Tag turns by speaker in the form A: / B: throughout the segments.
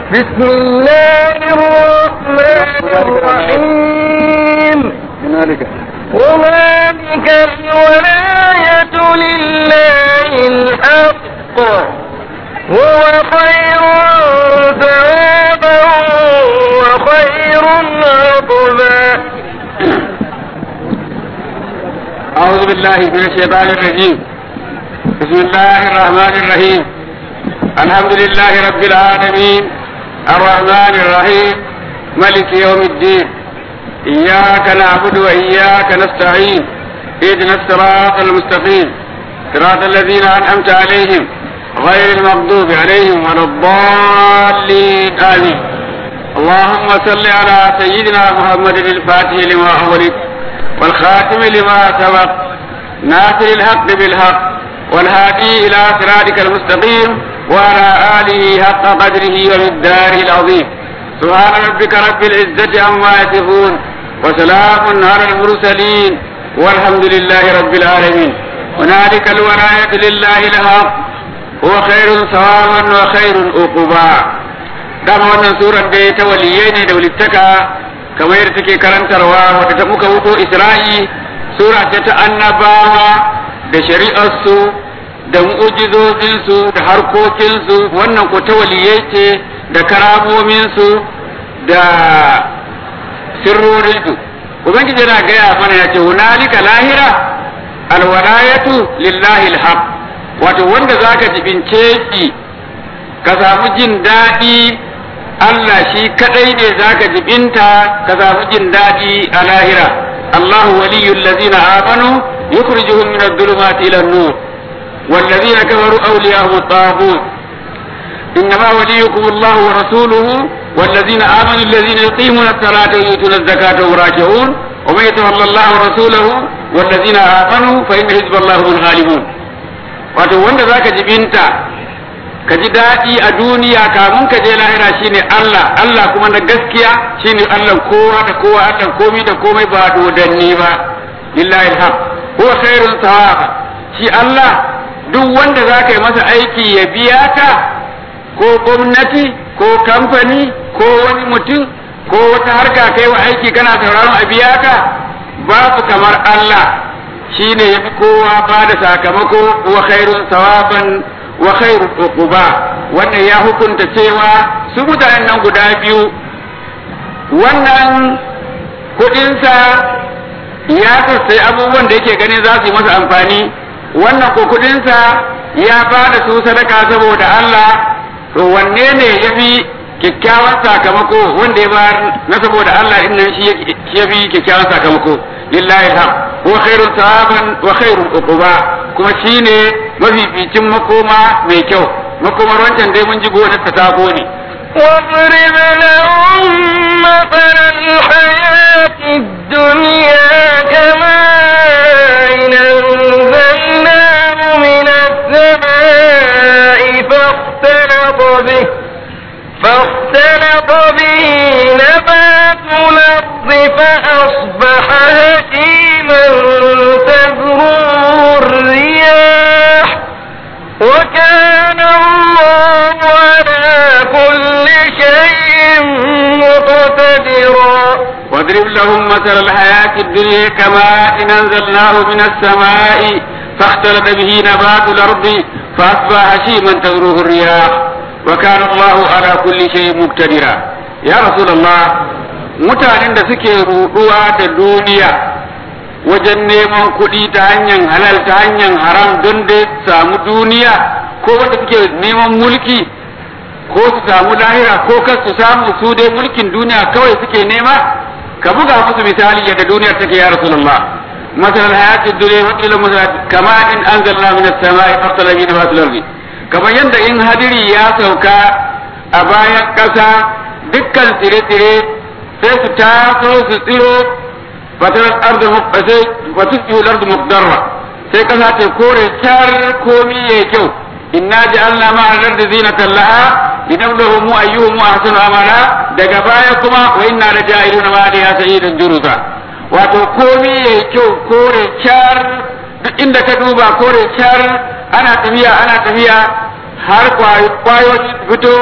A: بسم الله الرحمن الرحيم
B: هنالك
A: هنالك الولاية لله الحق هو خير ثوابا وخير عقبا
B: أعوذ بالله من الشيطان الرجيم بسم الله الرحمن الرحيم الحمد لله رب العالمين الرحمن الرحيم ملك يوم الدين إياك نعبد وإياك نستعين اهدنا الصراط المستقيم صراط الذين أنعمت عليهم غير المغضوب عليهم ولا الضالين آمين اللهم صل على سيدنا محمد الفاتح لما أغلق والخاتم لما سبق ناصر الحق بالحق والهادي إلى صراطك المستقيم وعلى آله حق قدره ومقداره العظيم سبحان ربك رب العزة عما يصفون وسلام على المرسلين والحمد لله رب العالمين هنالك الولاية لله الحق هو خير ثوابا وخير عقبا dama wannan surar dai ta waliyai ne da walittaka kamar yadda take karantarwa wadda ta muka wuto isra'i sura ce ta annabawa da shari'arsu da mu'ujizozinsu da harkokinsu wannan ko ta waliyai ce da karamominsu da sirrorinsu ubangiji yana gaya mana ya ce hunalika lahira alwalayatu lillahi alhaq wato wanda zaka jibince shi ka samu jin daɗi Allah shi kadai ne zaka jibinta ka samu jin daɗi a lahira Allahu waliyul ladzina amanu yukhrijuhum min adh-dhulumati ila an-nur والذين كفروا أولياءهم الطاغوت إنما وليكم الله ورسوله والذين آمنوا الذين يقيمون الصلاة ويؤتون الزكاة وهم راكعون ومن يتولى الله ورسوله والذين آمنوا فإن حزب الله هم الغالبون wato wanda zaka jibinta ka ji daɗi a duniya kamun ka je lahira shine Allah Allah kuma na gaskiya shine Allah kowa da kowa Allah komai da komai ba dodanni ba lillahi alhaq huwa khairun thawaba shi Allah duk wanda zaka yi masa aiki ya biya ka ko gwamnati ko kamfani ko wani mutum ko wata harka kai wa aiki kana sauraron a biya ka babu kamar Allah shine yafi kowa ba da sakamako wa khairun sawaban wa khairu uquba wannan ya hukunta cewa su mutanen nan guda biyu wannan kudinsa ya sassai abubuwan da yake ganin za su yi masa amfani wannan ko kudinsa ya ba da su sadaka saboda Allah to wanne ne ya fi kyakkyawan sakamako wanda ya bayar na saboda Allah din nan shi ya fi kyakkyawan sakamako lillahi ham wa khairun thawaban wa khairun uquba kuma shine mafificin makoma mai kyau makomar wancan dai mun ji gonar ta sabo ne
A: واضرب لهم مثل الحياة الدنيا كماء أنزلناه من السماء فاختلط به فاختلط به نبات الأرض فأصبح هشيما تذروه الرياح وكان الله على كل شيء مقتدرا
B: واضرب لهم مثل الحياة الدنيا كماء أنزلناه من السماء فاختلط به نبات الأرض فأصبح هشيما تذروه الرياح وكان الله على كل شيء مقتدرا يا رسول الله mutanen da suke ruɗuwa da duniya wajen neman kuɗi ta hanyar halal ta hanyar haram don da samu duniya ko wanda suke neman mulki ko su samu lahira ko kar su samu su dai mulkin duniya kawai suke nema ka buga musu misali yadda duniyar take ya rasulullah masalan hayatid dunya wa ila masalan kama in anzalna minas samai fasala min fasil ardi kamar yadda in hadiri ya sauka a bayan ƙasa dukkan tsire-tsire sai su taso su tsiro fatarar ardu sai fatusbihu al-ardu muqdarra sai ƙasa ta kore tar komi yayi kyau inna ja'alna ma'a al-ardi zinatan laha linabluhum ayyuhum ahsanu amala daga baya kuma wa inna la ja'iluna ma da sayyidan juruza wato komi yayi kyau kore char duk inda ka duba kore char ana tafiya ana tafiya har kwayoyi fito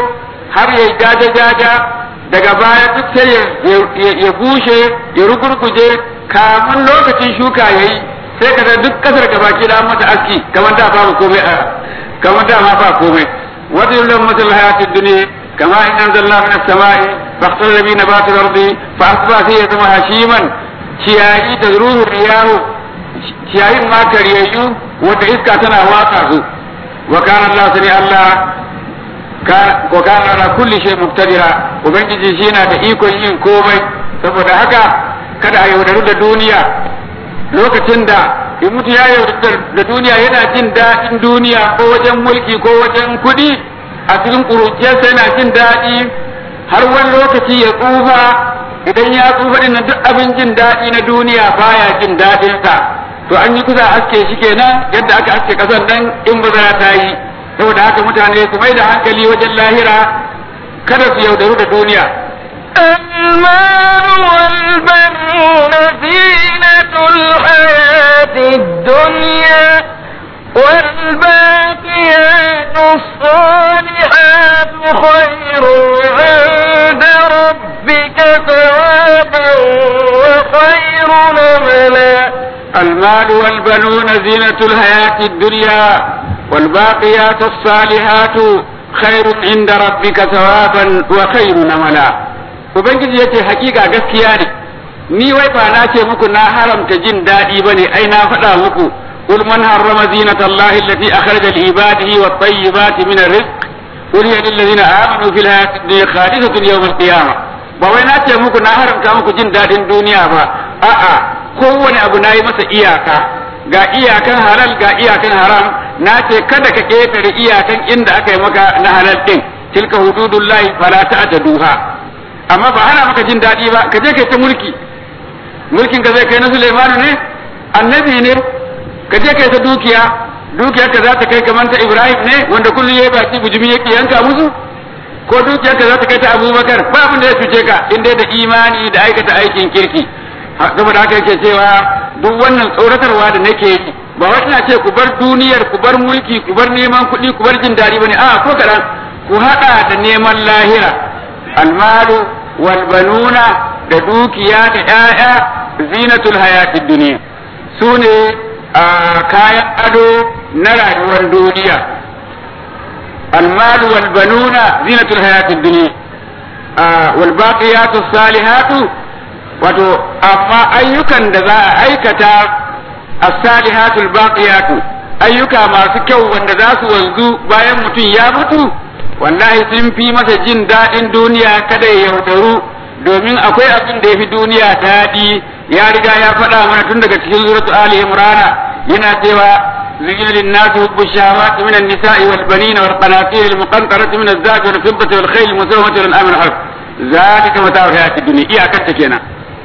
B: har ya jaja jaja daga baya duk sai ya bushe ya rugurguje kamun lokacin shuka yayi sai ka duk kasar gabaki da mata aski kamar da babu komai a kamar da ma ba komai wata yullum masal hayatid dunya kama in anzalna min as-sama'i faqtala bi nabati al-ardi fa asba fi yatma hashiman ciyayi da ruhu riyahu ciyayin ma kariyayyu wanda iska tana watsa su wa kana Allah sani Allah wa kana ala kulli shay muqtadira ubangiji shi yana da ikon yin komai saboda haka kada a yaudaru da duniya lokacin da in mutu ya yaudaru da duniya yana jin daɗin duniya ko wajen mulki ko wajen kuɗi a cikin ƙuruciyarsa yana jin daɗi har wani lokaci ya tsufa idan ya tsufa ɗin duk abin jin daɗi na duniya baya jin daɗinsa to an yi kusa aske shi kenan yadda aka aske ƙasar nan in bazara ta yi saboda haka mutane su mai da hankali wajen lahira kada su yaudaru da duniya
A: المال والبنون زينة الحياة الدنيا والباقيات الصالحات خير عند ربك ثوابا وخير نملا
B: المال والبنون زينة الحياة الدنيا والباقيات الصالحات خير عند ربك ثوابا وخير نملا ubangiji yace hakika gaskiya ne ni wai ba na ce muku na haramta jin daɗi bane ai na faɗa muku قل من حرم زينة الله التي أخرج لعباده والطيبات من الرزق قل هي للذين آمنوا في الحياة الدنيا خالصة يوم القيامة ba wai na ce muku na haramta muku jin daɗin duniya ba a'a kowane abu na yi masa iyaka ga iyakan halal ga iyakan haram na ce kada ka ƙetare iyakan inda aka yi maka na halal ɗin tilka hududullahi fala ta'taduha amma ba hana maka jin daɗi ba ka je kai ta mulki mulkin ka zai kai na Sulaimanu ne annabi ne ka je kai ta dukiya dukiyar ka za ta kai kamar ta Ibrahim ne wanda kullum yayi baki bujumi yake yanka musu ko dukiyar ka za ta kai ta Abubakar ba abin da ya fice ka in dai da imani da aikata aikin kirki saboda haka yake cewa duk wannan tsoratarwa da nake yi ba wai ina ce ku bar duniyar ku bar mulki ku bar neman kuɗi ku bar jin daɗi bane a ko kaɗan ku haɗa da neman lahira almalu wal banuna da dukiya da ƴaƴa zinatul hayatid duniya su ne kayan ado na rayuwar duniya almalu wal banuna zinatul hayatid duniya wal baqiyatu salihatu wato amma ayyukan da za a aikata as-salihatul baqiyatu ayyuka masu kyau wanda za su wanzu bayan mutum ya mutu wallahi sun fi masa jin daɗin duniya kada ya yaudaru domin akwai abin da ya fi duniya daɗi ya riga ya faɗa mana tun daga cikin suratu ali imrana yana cewa زين للناس حب الشهوات من النساء والبنين والقناطير المقنطرة من الذهب والفضة والخيل المسومة والأنعام والحرث ذلك متاع الحياة الدنيا إياك kenan.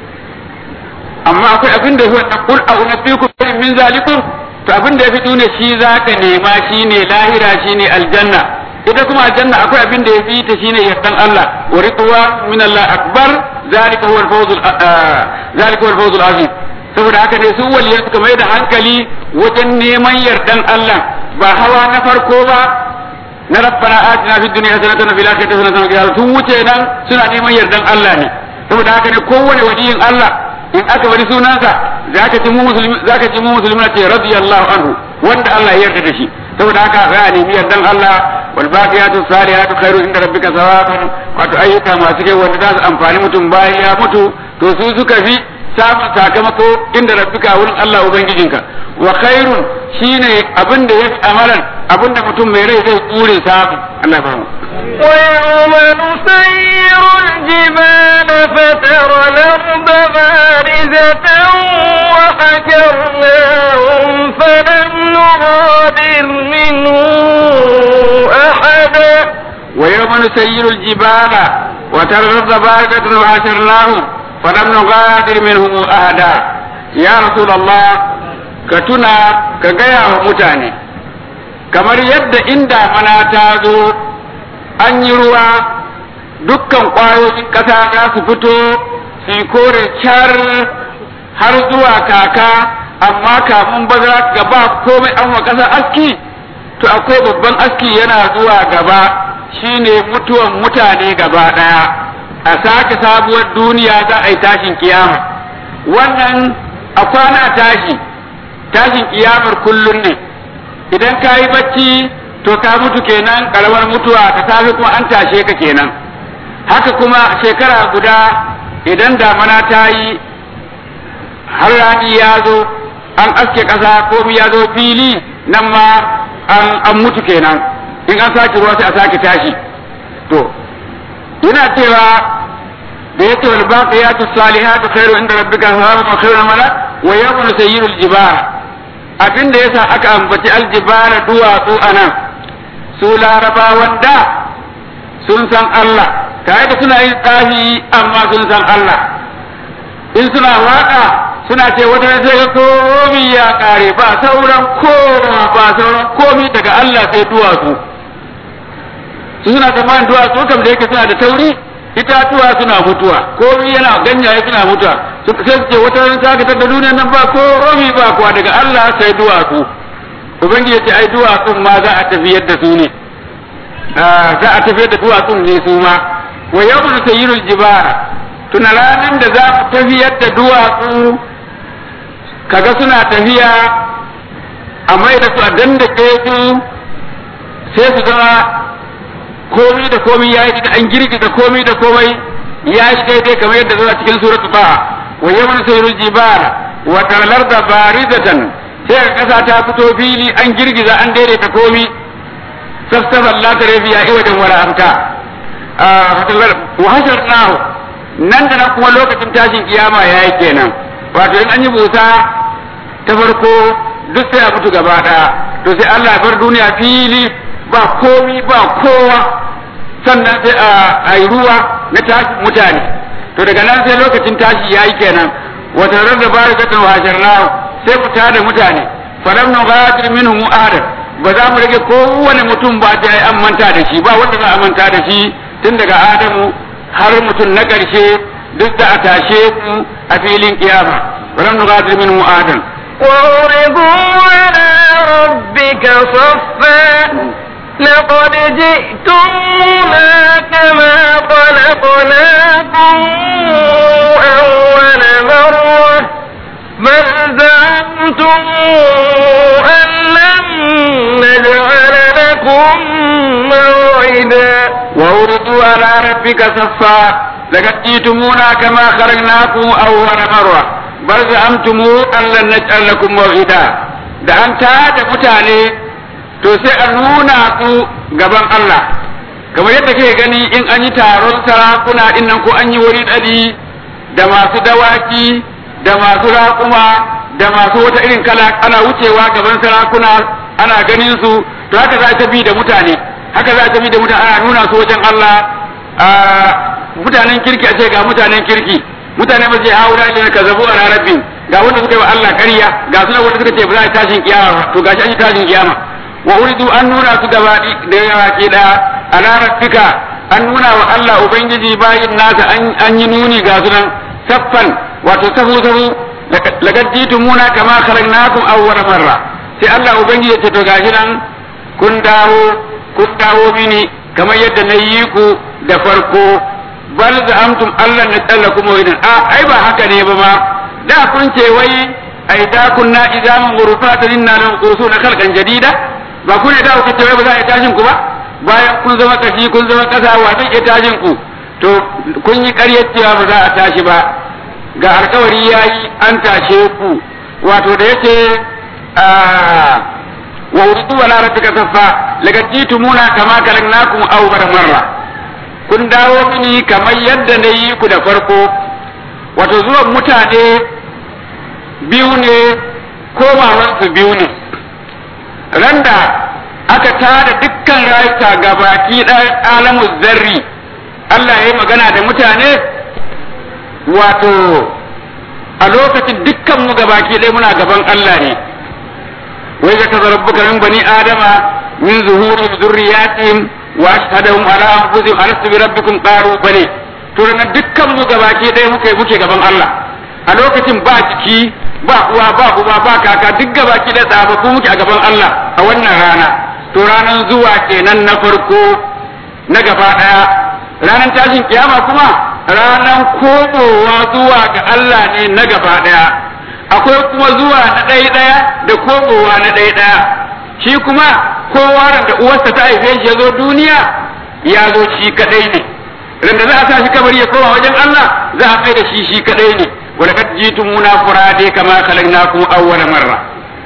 B: amma akwai abin da huwa qul a unabbiukum min zalikum to abin da yafi duniya shi zaka nema shine lahira shine aljanna ita kuma aljanna akwai abin da yafi ta shine yardan Allah wa ridwa min Allah akbar zalika huwa al-fawz zalika huwa al-fawz al-azim saboda haka ne su waliyan suka mai da hankali wajen neman yardan Allah ba hawa na farko ba na rabbana atina fid dunya hasanatan wa fil akhirati hasanatan wa qina sun wuce nan suna neman yardan Allah ne saboda haka ne kowane waliyin Allah in aka bari sunansa zaka ji mu musulmi zaka ji mu musulmi ce radiyallahu anhu wanda Allah ya yarda da shi saboda haka za a nemi yardan Allah wal baqiyatu salihatu khairu inda rabbika thawaban wato ayyuka masu kyau wanda za su amfani mutum bayan ya mutu to su suka fi samun sakamako inda rabbika wurin Allah ubangijinka wa khairun shine abin da ya amalan abin da mutum mai rai zai tsure samu Allah ba mu
A: ويوم نسير الجبال فترى الأرض بارزة وحشرناهم فلم نغادر منهم أحدا
B: ويوم نسير الجبال وترى الأرض بارزة وحشرناهم فلم نغادر منهم أحدا يا رسول الله كتنا كجيا ومتاني kamar yadda inda mana ta zo an yi ruwa dukkan ƙwayoyin ƙasa za su fito su kore car har zuwa kaka amma kamun baza gaba komai an wa ƙasa aski to akwai babban aski yana zuwa gaba shine mutuwan mutane gaba ɗaya a sake sabuwar duniya za a yi tashin kiyama wannan a kwana tashi tashin kiyamar kullum ne idan ka yi bacci to ka mutu kenan karamar mutuwa ta safe kuma an tashe ka kenan haka kuma shekara guda idan damana ta yi har rani ya zo an aske ƙasa komi ya zo fili nan ma an mutu kenan in an sake ruwa sai a sake tashi to yana cewa da yake wal baqiyatu salihatu khairu inda rabbika thawaban wa khairu amala wa yawma sayyirul jibal abinda yasa aka ambaci aljibala duwatsu anan su larabawan da sun san Allah tare da suna yin tsafi amma sun san Allah in suna waka suna ce wata sai ga komi ya kare ba sauran koma ba sauran komi daga Allah sai duwatsu su suna tsammanin duwatsu kam da yake suna da tauri itatuwa suna mutuwa komi yana ganyaye suna mutuwa sai su ce wata ran saka ta duniya nan ba komi ba kuwa daga Allah sai duwatsu ubangiji ce ai duwatsun ma za a tafiyar da su ne za a tafiyar da duwatsun ne su ma wa yawmun sayyirul jibala tuna ranar da za mu tafiyar da duwatsu kaga suna tafiya a mai da su a dandake su sai su zama komi da komi ya yi da an girgiza komi da komai ya shi daidai kamar yadda zuwa cikin suratul baha wa yawmun sayyirul jibala wa talar da barizatan sai ka kasa ta fito fili an girgiza an daidaita komi safsafa Allah ta rafiya iwajen wala amta wa hasharnahu nan da nan kuma lokacin tashin kiyama yayi kenan wato in an yi busa ta farko duk sai a mutu gaba daya to sai Allah ya bar duniya fili ba komi ba kowa sannan sai a yi ruwa na tashin mutane to daga nan sai lokacin tashi yayi kenan wata rarra barakatan wa hasharnahu sai mu tada mutane falam nughadir minhum ahadan ba za mu rage kowane mutum ba ta an manta da shi ba wanda za a manta da shi tun daga adamu har mutum na ƙarshe duk da a tashe ku a filin kiyama falam nughadir minhum ahadan
A: وعرضوا على ربك صفا لقد جئتمونا كما خلقناكم أول مرة بل زعمتم أن لن نجعل لكم موعدا
B: وعرضوا على ربك صفا لقد جئتمونا كما خلقناكم أول مرة بل زعمتم أن لن نجعل لكم موعدا da an tada mutane to sai a nuna su gaban Allah kamar yadda kake gani in an yi taron sarakuna din nan ko an yi wuri dadi da masu dawaki da masu raƙuma da masu wata irin kala ana wucewa gaban sarakuna ana ganin su to haka za ta bi da mutane haka za ta bi da mutane ana nuna su wajen Allah a mutanen kirki a ce ga mutanen kirki mutane ba su haura ne ka zabu a rabbin ga wanda suka yi wa Allah ƙarya ga suna wanda suka ce ba za a tashin kiyama to gashi an yi tashin kiyama wa uridu an nuna su gaba da yawa ke da ala rabbika an nuna wa Allah ubangiji bayin nasa an yi nuni ga sunan saffan wato sahu sahu laqad jitumuna kama khalaqnakum awwal marra sai Allah ubangiji ya ce to gashi nan kun dawo kun dawo mini kamar yadda na yi ku da farko bal za'amtum Allah na tsallakum wa idan a ai ba haka ne ba ma da kun ce wai ai da kunna idaman ghurfatan inna lam na khalqan jadida ba kun da ku ce wai ba za a yi tashin ku ba bayan kun zama kashi kun zama kasa wa zai iya tashin ku to kun yi ƙaryar cewa ba za a tashi ba ga alkawari yayi an tashe ku wato da yake wa uridu wala rabbika saffa laqad jitumuna kama kalaknakum awwal marra kun dawo mini kamar yadda na yi ku da farko wato zuwan mutane biyu ne komawarsu biyu ne randa aka tada dukkan rayuka ga baki ɗan alamu zarri Allah ya yi magana da mutane wato a lokacin dukkan mu ga baki ɗaya muna gaban Allah ne wai ga tazarabbuka min bani adama min zuhuri zurriyatihim wa ashhadahum ala anfusihim alastu bi rabbikum qalu bale to ranar dukkan mu gabaki ɗaya muke muke gaban Allah a lokacin ba jiki ba uwa ba uba ba kaka duk gabaki ɗaya tsababbu muke a gaban Allah a wannan rana to ranar zuwa kenan na farko na gaba ɗaya ranar tashin kiyama kuma ranar komowa zuwa ga Allah ne na gaba ɗaya akwai kuma zuwa na ɗaya ɗaya da komowa na ɗaya ɗaya shi kuma kowa da uwarsa ta haife shi ya zo duniya ya zo shi kadai ne randa za a sa shi kabari ya koma wajen Allah za a kai da shi shi kadai ne wa laqad jitumuna furade kama khalaqnakum awwala marra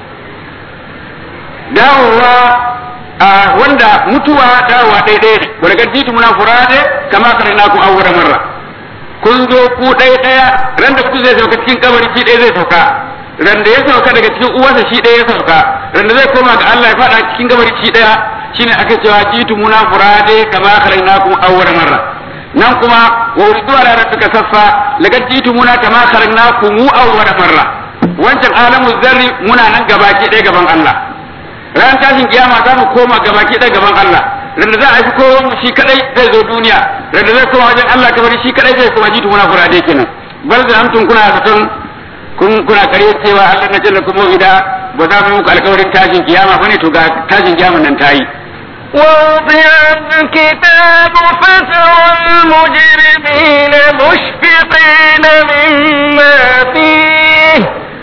B: dawowa a wanda mutuwa dawowa daidai ne wa laqad jitumuna furade kama khalaqnakum awwala marra kun zo ku ɗaya ɗaya ran da ku zai sauka cikin kabari shi ɗaya zai sauka ran da ya sauka daga cikin uwarsa shi ɗaya ya sauka ran da zai koma ga Allah ya faɗa cikin kabari shi ɗaya shine aka cewa jitu muna furade kama khalaqnakum awwala marra nan kuma wa uridu ala rabbika saffa laqad jitu muna kama khalaqnakum awwala marra wancan alamu zarri muna nan gabaki ɗaya gaban Allah ran tashin kiyama za mu koma gabaki ɗaya gaban Allah randa za a fi kowa mu shi kadai zai zo duniya randa zai koma wajen Allah kamar shi kadai zai koma jitu muna furade kenan bal da amtun kuna zaton kun kuna kare cewa Allah na jalla kuma ida ba za mu muku alƙawarin tashin kiyama bane to ga tashin kiyama nan tayi
A: ووضع الكتاب فترى المجرمين مشفقين مما فيه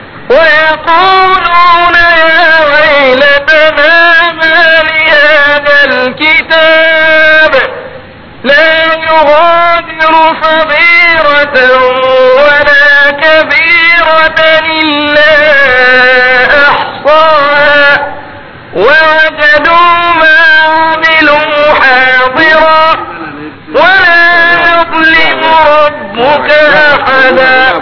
A: ويقولون يا ويلتنا ما لهذا الكتاب لا يغادر صغيرة ولا كبيرة إلا أحصاها ووجدوا ما عملوا حاضرا ولا يظلم ربك أحدا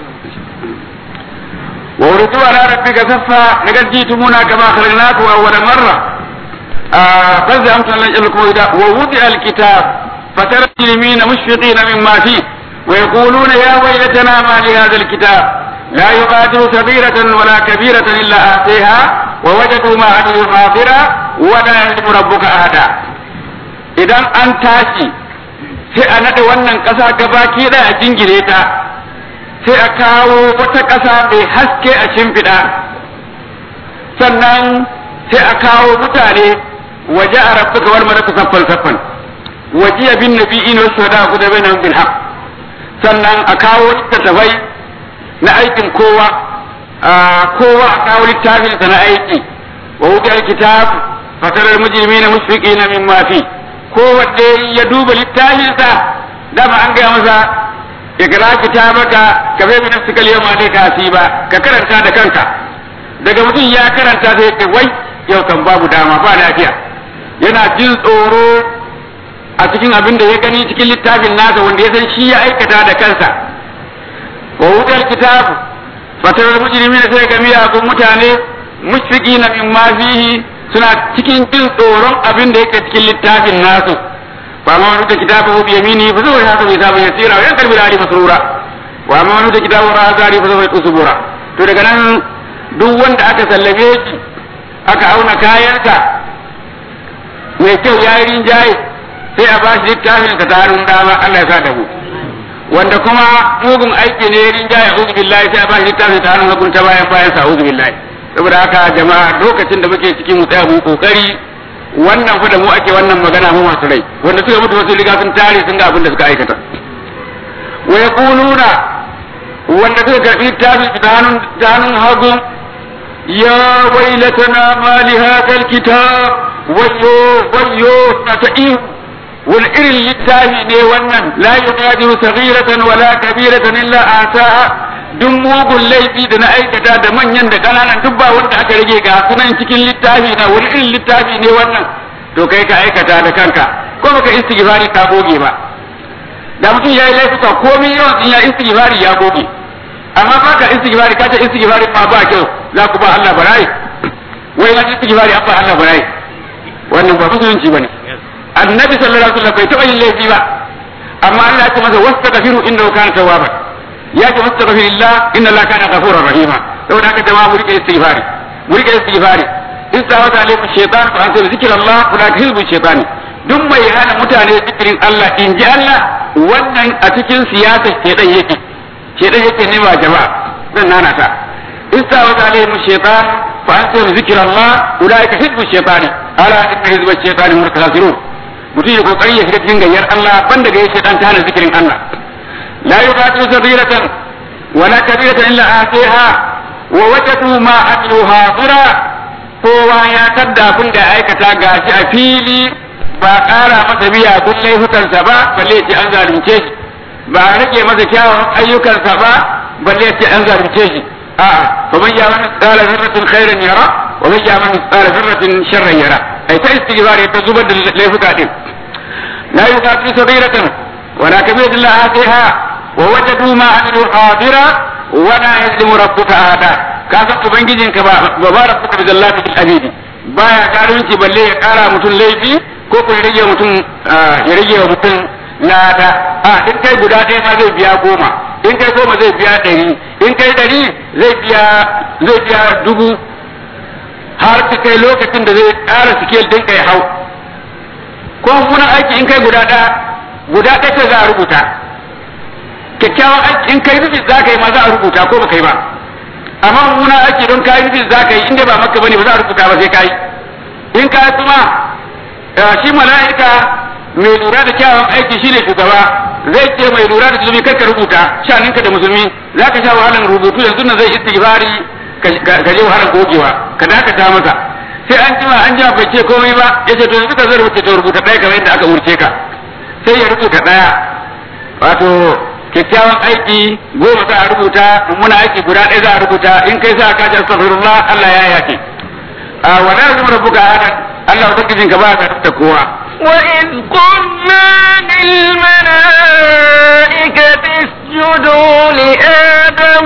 B: ووردوا على ربك صفا لقد جئتمونا كما خلقناكم أول مرة قد زعمتم أن نجعلكم إذا ووضع الكتاب فترى المجرمين مشفقين مما فيه ويقولون يا ويلتنا ما لهذا الكتاب لا يغادر صغيرة ولا كبيرة إلا آتيها ووجدوا ما عملوا حاضرا ولا يظلم ربك أحدا idan an tashi sai a naɗe wannan ƙasa gabaki ɗaya a jingire ta sai a kawo wata ƙasa mai haske a shimfiɗa sannan sai a kawo mutane waje a rabbuka wal malaku saffan saffan waje bin nabiyyin wa shuhada ku da bainahum bil haqq sannan a kawo littattafai na aikin kowa kowa a kawo littafin sa na aiki wa wuce kitab fatarar mujrimina mushfiqina mimma fi kowanne ya duba littafinsa dama an gaya masa ikra kitabaka ka bai min nafsika yawma alayka hasiba ka karanta da kanka daga mutum ya karanta sai ya wai yau kan babu dama ba lafiya yana jin tsoro a cikin abin da ya gani cikin littafin nasa wanda ya san shi ya aikata da kansa wa wutar kitab fatarar mujrimina sai ga miyagun mutane mushfiqina mimma fihi suna cikin jin tsoron abin da yake cikin littafin nasu fa ma wani da kitabu bi yamini fa zai haka bai sabu yasira wa yankal bilali masrura wa ma wani da kitabu razari fa zai usbura to daga nan duk wanda aka sallame shi aka auna kayansa mai kyau ya yi rinjaye sai a bashi littafin ka tarin dama Allah ya sa da mu wanda kuma mugun aiki ne rinjaye uzu billahi sai a bashi littafin ta hannun hagun ta bayan bayan sa uzu billahi saboda haka jama'a lokacin da muke cikin mu tsaya mu kokari wannan fa da mu ake wannan magana mu masu rai wanda suka mutu wasu riga sun tare sun ga abin da suka aikata wa yaquluna wanda suka karbi littafin ta hannun ta hannun hagu ya wailatana ma li hadha alkitab wayyo wayyo na ta ihu wani irin littafi ne wannan la yughadiru saghiratan wala kabiratan illa asaha duk mugun laifi da na aikata da manyan da kananan duk ba wanda aka rage ga sunan cikin littafi na wani irin littafi ne wannan to kai ka aikata da kanka ko baka istighfari ka goge ba da mutum ya yi laifuka komai yawan in ya istighfari ya goge amma ba ka istighfari ka ce istighfari ma ba kyau za ku ba Allah barai wai na istighfari an ba Allah barai wannan ba musulunci bane annabi sallallahu alaihi wasallam bai taɓa yin laifi ba amma Allah ya ce masa wastaghfiru innahu kana tawwaban ya ce wastaghfirillah inna Allah kana ghafurur rahima saboda haka jama'a mu rike istighfari mu rike istighfari in sa wata alaikum shaytan fa ansa zikrullah wala hizbu shaytani duk mai hana mutane zikirin Allah in ji Allah wannan a cikin siyasa shedan yake shedan yake ne ba jama'a zan nana ta in sa wata alaikum shaytan fa ansa zikrullah ulaika hizbu shaytani ala inna hizbu shaytani hum khasirun mutum ya kokari ya shiga cikin gayyar Allah banda ga yake dan tana zikirin Allah la yuqatu sabiratan wala kabiratan illa atiha wa wajadu ma amilu hadira kowa ya tadda abin da aikata gashi a fili ba ƙara masa biya kun laifukansa ba balle ce an zalunce shi ba a rage masa kyawun ayyukansa ba balle ce an zalunce shi a'a fa man ya man tsara zarratin khairan yara wa man ya man tsara zarratin sharran yara ai ta istighfar ta zubar da laifuka din la yuqatu sabiratan wala kabiratan la atiha wa wajadu ma amilu hadira wa la yazlimu rabbuka ahada ka san ubangijinka ba ba ba rabbuka bi zallati bil abidi baya karunci balle ya kara mutum laifi ko ko ya rage mutum ya rage wa mutum lada a in kai guda ɗaya ma zai biya goma in kai goma zai biya ɗari in kai ɗari zai biya zai biya dubu har ta kai lokacin da zai ƙara sikel ɗin kai hau ko mummunan aiki in kai guda ɗaya guda ɗaya ce za a rubuta kyakkyawan aiki in kai nufi za ka yi ma za a rubuta ko ba kai ba amma mummunan aiki don kayi nufi za ka yi inda ba maka bane ba za a rubuta ba sai ka yi in ka kuma shi mala'ika mai lura da kyawun aiki shine shugaba zai ce mai lura da musulmi kar ka rubuta shaninka da musulmi za ka sha wahalar rubutu yanzu nan zai istighfari ka je wahalar gogewa ka dakata masa sai an jima an jima bai ce komai ba ya ce to yanzu ka zai rubuta to rubuta ɗaya kamar yadda aka umurce ka sai ya rubuta ɗaya wato kyakkyawan aiki goma za a rubuta mummuna aiki guda ɗaya za a rubuta in kai sa ka ji astaghfirullah Allah ya yace a wala yazmu rabbuka ahadan Allah ubangijinka ba ka da kowa
A: وإذ قلنا للملائكة اسجدوا لآدم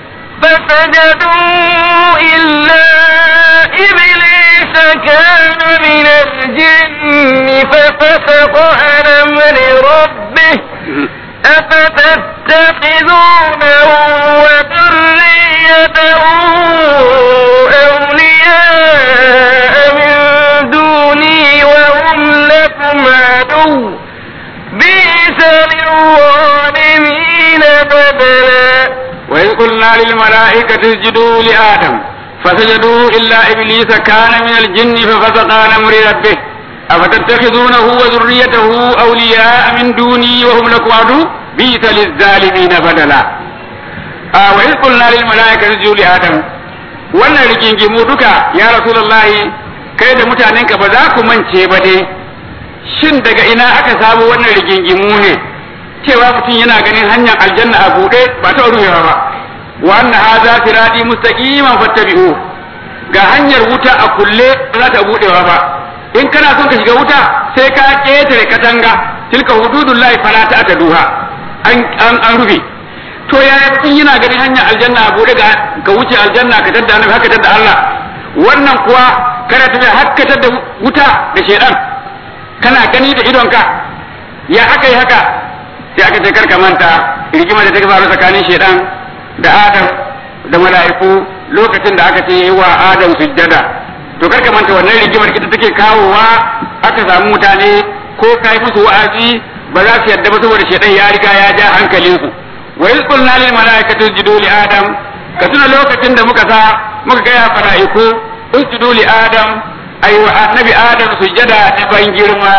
A: فسجدوا إلا إبليس كان من الجن ففسق عن أمر ربه أفتتخذونه وذريته أولياء من دوني وهم لكم عدو بئس للظالمين بدلا
B: وإذ قلنا للملائكة اسجدوا لآدم فسجدوا إلا إبليس كان من الجن ففسق عن أمر ربه أفتتخذونه وذريته أولياء من دوني وهم لكم عدو بئس للظالمين بدلا آه وإذ قلنا للملائكة اسجدوا لآدم wannan rigingimu duka ya rasulullahi kai da mutanenka ba za ku mance ba dai shin daga ina aka samu wannan rigingimu ne cewa mutum yana ganin hanyar aljanna a buɗe ba ta ruhewa ba wa anna hadha sirati mustaqiman fattabi'u ga hanyar wuta a kulle ba za ta buɗewa ba in kana son ka shiga wuta sai ka ƙetare katanga tilka hududullahi fala ta duha an an an rufe to ya mutum yana ganin hanyar aljanna a buɗe ga ka wuce aljanna ka tadda annabi haka tadda Allah wannan kuwa kana tafiya har ka tadda wuta da shedan kana gani da idonka ya aka yi haka sai aka ce karka manta rigima da ta faru tsakanin shedan da adam da mala'iku lokacin da aka ce yi wa adam sujjada to karka manta wannan rigimar ita take kawowa aka samu mutane ko kai musu wa'azi ba za su yadda ba saboda shedan ya riga ya ja hankalinsu wa iz qulna lil mala'ikati isjudu li adam ka tuna lokacin da muka sa muka ga ya mala'iku isjudu li adam ai wa annabi adam sujjada ta ban girma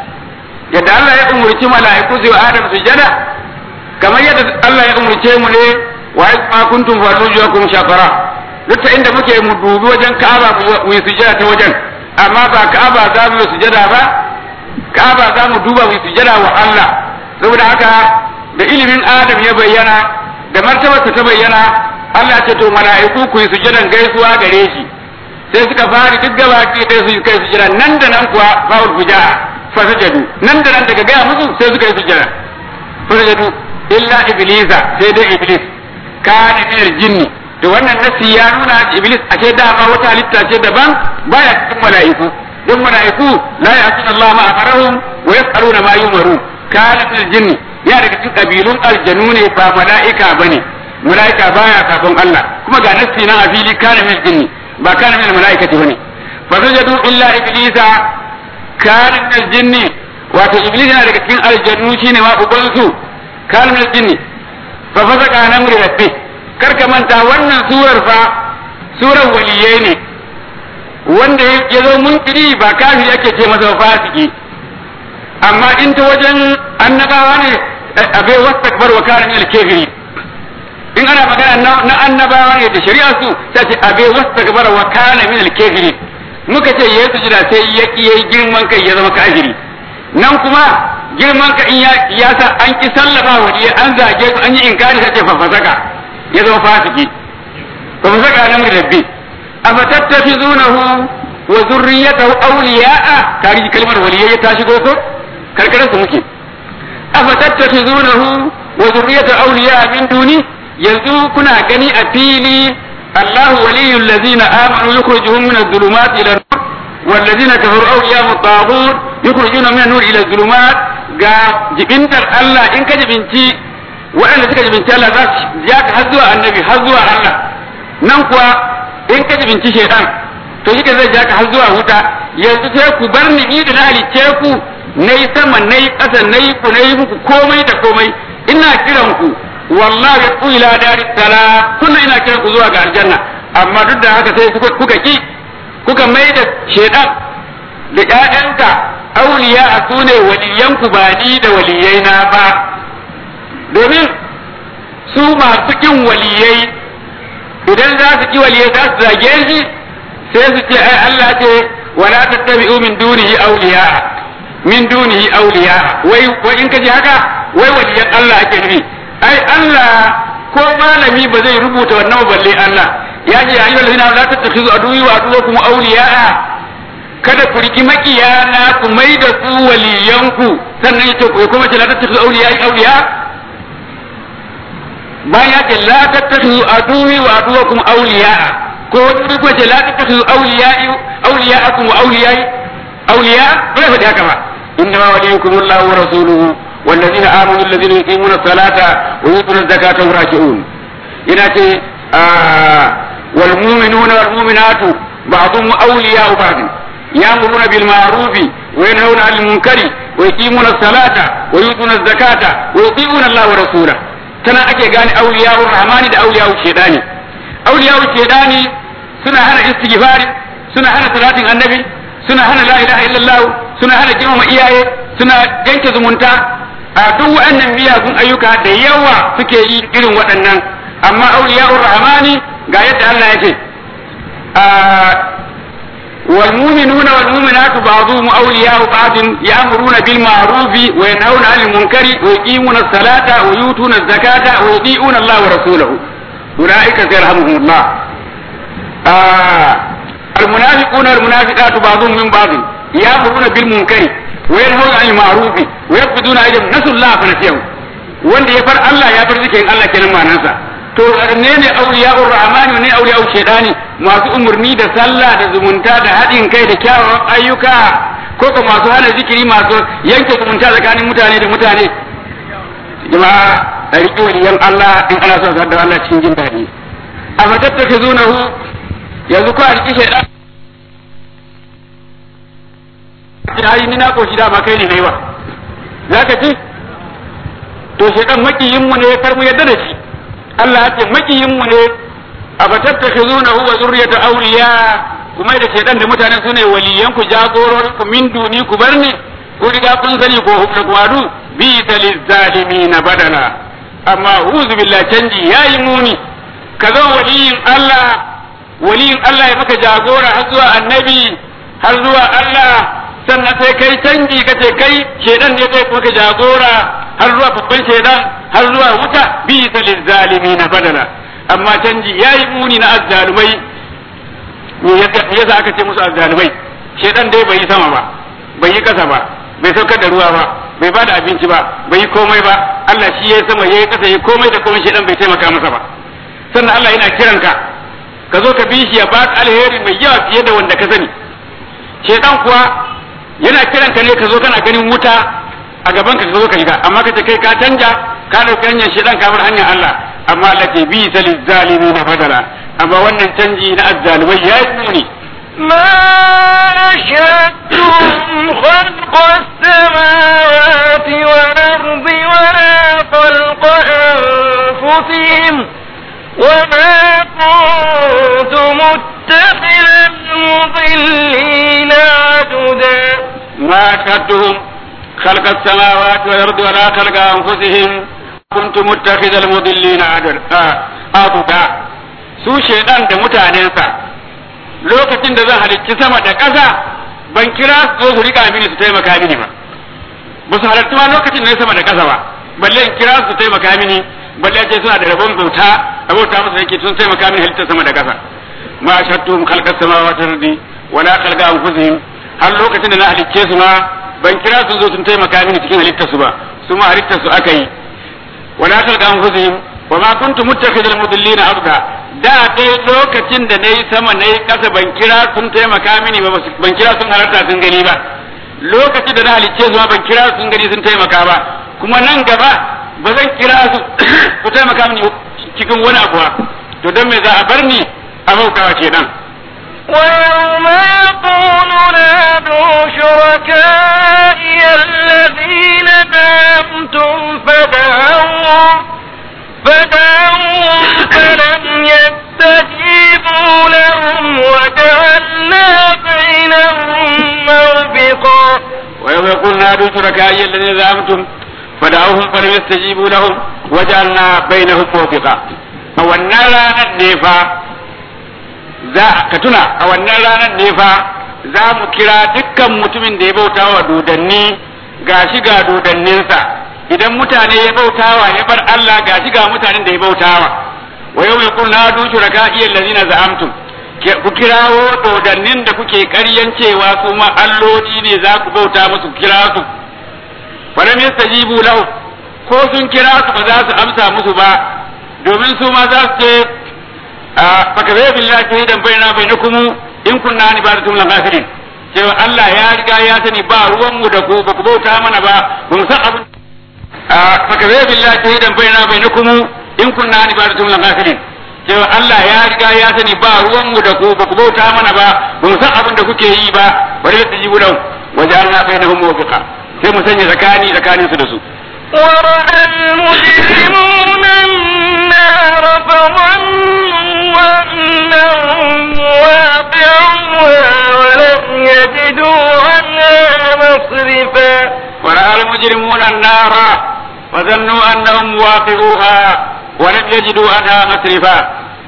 B: yadda Allah ya umurci mala'iku su yi Adam sujada kamar yadda Allah ya umurce mu ne wa ma kuntum farjujakum shafara duk ta inda muke mu dubi wajen Ka'aba mu yi sujada ta wajen amma ba Ka'aba za mu yi sujada ba Ka'aba za mu duba mu yi sujada wa Allah saboda haka da ilimin Adam ya bayyana da martabarsa ta bayyana Allah ce to mala'iku ku yi sujadan gaisuwa gare shi sai suka fara duk gaba ɗaya su kai sujada nan da nan kuwa ba'ul fuja'a fasajadu nan da nan daga gaya musu sai suka yi sujjada fasajadu illa iblisa sai dai iblis kana min jinni to wannan nasi ya nuna iblis a ce dama wata halitta ce daban baya cikin mala'iku don mala'iku la ya'tuna Allah ma amarahum wa yas'aluna ma yumaru kana min jinni ya daga cikin kabilun aljanu ne ba mala'ika bane mala'ika baya sabon Allah kuma ga nasi nan a fili kana min jinni ba kana min mala'ikati bane fasajadu illa iblisa kana min aljinni wato iblis yana daga cikin aljannu shine ma uban su kana min aljinni fa fasaka an amri rabbi kar ka manta wannan surar fa surar waliyai ne wanda ya zo munkiri ba kafiri ake ce masa fasiki amma in ta wajen annabawa ne abai wastakbar wa kana min al-kafiri in ana magana na annabawa ne da shari'a su ta ce abai wastakbar wa kana min al-kafiri muka ce yayi sujada sai ya yayi girman kai ya zama kafiri nan kuma girman ka in ya sa an ki sallama wa an zage su an yi inkari sai ce fafasaka ya zama fasiki fafasaka nan rabbi afatattakhizunahu wa zurriyatahu awliya'a kari kalmar waliyai ta shigo ko karkarar su muke afatattakhizunahu wa zurriyatahu awliya'a min duni yanzu kuna gani a fili الله ولي الذين آمنوا يخرجهم من الظلمات إلى النور والذين كفروا أولياء الطاغوت يخرجون من النور إلى الظلمات ga jibintar Allah in ka jibinci waɗanda suka jibinci Allah za su ja ka har zuwa annabi har zuwa Allah nan kuwa in ka jibinci shaitan to shi zai ja ka har zuwa wuta yanzu sai ku bar ni ni da na halicce ku nayi sama nayi ƙasa nayi ku nayi muku komai da komai ina kiran ku wallahi ku ila daris salam kunna ina kiran ku zuwa ga aljanna amma duk da haka sai kuka ki kuka mai da shaitan da ƴaƴanka auliya a su ne waliyanku ba ni da waliyai na ba domin su masu kin waliyai idan za su ki waliyai za su zage shi sai su ce ai Allah ce wala tattabi'u min dunihi awliya min dunihi awliya wai wai in kaji haka wai waliyan Allah ake nufi ai Allah ko malami ba zai rubuta wannan balle Allah ya ce ayyuhal ladina la tattakhizu aduwwi wa aduwwakum awliya kada ku riki makiya na ku mai da su waliyanku sannan yace ku kuma ce la tattakhizu awliya awliya bayan ya ce la tattakhizu aduwi wa aduwakum awliya ko wani ko ce la tattakhizu awliya awliyaakum wa awliya awliya bai faɗi haka ba inna ma waliyukum Allah wa rasuluhu والذين آمنوا الذين يقيمون الصلاة ويؤتون الزكاة وهم راكعون هنا آه والمؤمنون والمؤمنات بعضهم أولياء بعض يأمرون بالمعروف وينهون عن المنكر ويقيمون الصلاة ويؤتون الزكاة ويطيعون الله ورسوله tana ake gane auliya'ur rahmani da auliya'ur shaidani auliya'ur shaidani suna hana istighfari suna hana salatin annabi suna hana la ilaha illallah suna hana girmama iyaye suna yanke zumunta a duk waɗannan miyagun ayyuka da yawa suke yi irin waɗannan amma auliya'ur rahmani ga yadda Allah ya ce والمؤمنون والمؤمنات بعضهم أولياء بعض يأمرون بالمعروف وينهون عن المنكر ويقيمون الصلاة ويؤتون الزكاة ويطيعون الله ورسوله أولئك سيرحمهم الله آه المنافقون والمنافقات بعضهم من بعض يأمرون بالمنكر وينهون عن المعروف ويقبضون أيديهم نسوا الله فنسيهم wanda ya far Allah ya far zikirin Allah kenan ma'anarsa to ne ne auliya'ur rahmani ne auliya'ur shaitani masu umurni da sallah da zumunta da haɗin kai da kyawawan ayyuka ko ko masu hana zikiri masu yanke zumunta tsakanin mutane da mutane jama'a a riƙe waliyan Allah in ana son da Allah cikin jin daɗi a fatattaka zunahu yanzu ko a riƙe shaitan ai ni na koshi dama kai ne wa zaka ci to shaitan makiyin mu ne kar mu yadda da shi Allah ya ce makiyin mu ne afatattakhizunahu wa zurriyata awliya kuma da shaitan da mutanen sune waliyan ku jagororin ku min duni ku barni ku riga kun sani ko hukka kwadu bi talizalimin badala amma uzu billahi canji yayi muni ka zo waliyin Allah waliyin Allah ya maka jagora har zuwa annabi har zuwa Allah sannan sai kai canji ka ce kai shedan ne kai maka jagora har zuwa babban shedan har zuwa wuta bi zalimi na badala amma canji yayi muni na azzalumai me yasa aka ce musu azzalumai shedan dai bai yi sama ba bai yi kasa ba bai saukar da ruwa ba bai bada abinci ba bai yi komai ba Allah shi yayi sama yayi kasa yayi komai da komai shedan bai taimaka masa ba sannan Allah yana kiranka ka zo ka bi shi ya baka alheri mai yawa fiye da wanda ka sani shedan kuwa yana kiran ka ne ka zo kana ganin wuta a gaban ka ka zo ka shiga amma ka ce kai ka canja ka dauki hanyar shedan ka bar hanyar Allah amma Allah ce bi salil zalimin fadala amma wannan canji na azzalumai ya yi muni
A: ما أشهدتم خلق السماوات والأرض ولا خلق أنفسهم وما كنت متخذ المضلين عددا
B: ما أشهدتهم خلق السماوات والأرض ولا خلق أنفسهم كنت متخذ المضلين عضدا su shaidan da mutanensa lokacin da zan halicci sama da ƙasa ban kira su zo su rika mini su taimaka mini ba ba su halarci ma lokacin da sama da ƙasa ba balle in kira su taimaka mini balle ce suna da rabon bauta abota musu yake sun taimaka mini halittar sama da ƙasa ma shattum khalqas samawati wal ardi wala khalqa anfusihim har lokacin da na halicce su ma ban kira su zo sun taimaka mini cikin halittar su ba su ma halittar su aka yi wala khalqa anfusihim wa ma kuntu muttakhidal mudillina abda da dai lokacin da nayi sama nayi kasa ban kira sun taimaka mini ba ban kira sun halarta sun gani ba lokacin da na halicce su ma ban kira sun gani sun taimaka ba kuma nan gaba ba zan kira su su taimaka mini cikin wani abu ba to dan me za a bar ni a bautawa kenan
A: ويوم يقول نادوا شركائي الذين زعمتم فدعوهم فدعوهم فلم يستجيبوا لهم وجعلنا بينهم موبقا
B: ويوم يقول نادوا شركائي الذين زعمتم فدعوهم فلم يستجيبوا لهم وجعلنا بينهم موبقا a wannan ranar ne fa za ka tuna a wannan ranar ne fa za mu kira dukkan mutumin da ya bauta wa dodanni gashi ga dodanninsa idan mutane ya bautawa ya bar Allah gashi ga mutanen da ya bautawa wa yau mai kun nadu shuraka iya lazina za'amtum ku kirawo dodannin da kuke ƙaryan cewa su ma alloli ne za ku bauta musu kira su falam yastajibu lahu ko sun kira su ba za su amsa musu ba domin su ma za su ce baka zai billahi shahidan baina bainakum in kunna ni baratum lan ghafirin cewa Allah ya riga ya sani ba ruwan mu da ku ba ku bauta mana ba ba mu san abin baka zai billahi shahidan baina bainakum in kunna ni baratum lan ghafirin cewa Allah ya riga ya sani ba ruwan mu da ku ba ku bauta mana ba ba mu san abin da kuke yi ba bari da jibu lahu wajalna bainahum muwafiqa sai mu sanya zakani tsakanin su da su
A: ورأى المجرمون النار فظنوا أنهم واقعوها ولم يجدوا عنها مصرفا
B: ورأى المجرمون النار فظنوا أنهم واقعوها ولم يجدوا عنها مصرفا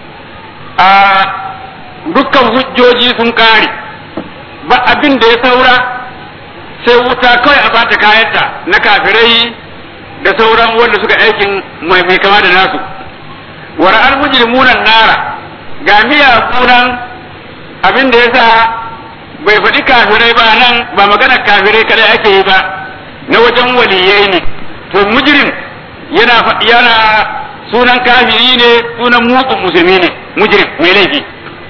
B: dukkan hujjoji sun kare ba abin da ya saura sai wuta kawai a bata kayanta na kafirai da sauran wanda suka aikin mai mai kama da nasu wa ra'al mujrimunan nara ga miya kunan abin da yasa bai faɗi kafirai ba nan ba magana kafirai kada ake yi ba na wajen waliyai ne to mujrim yana yana sunan kafiri ne sunan mugun musulmi ne mujrim mai laifi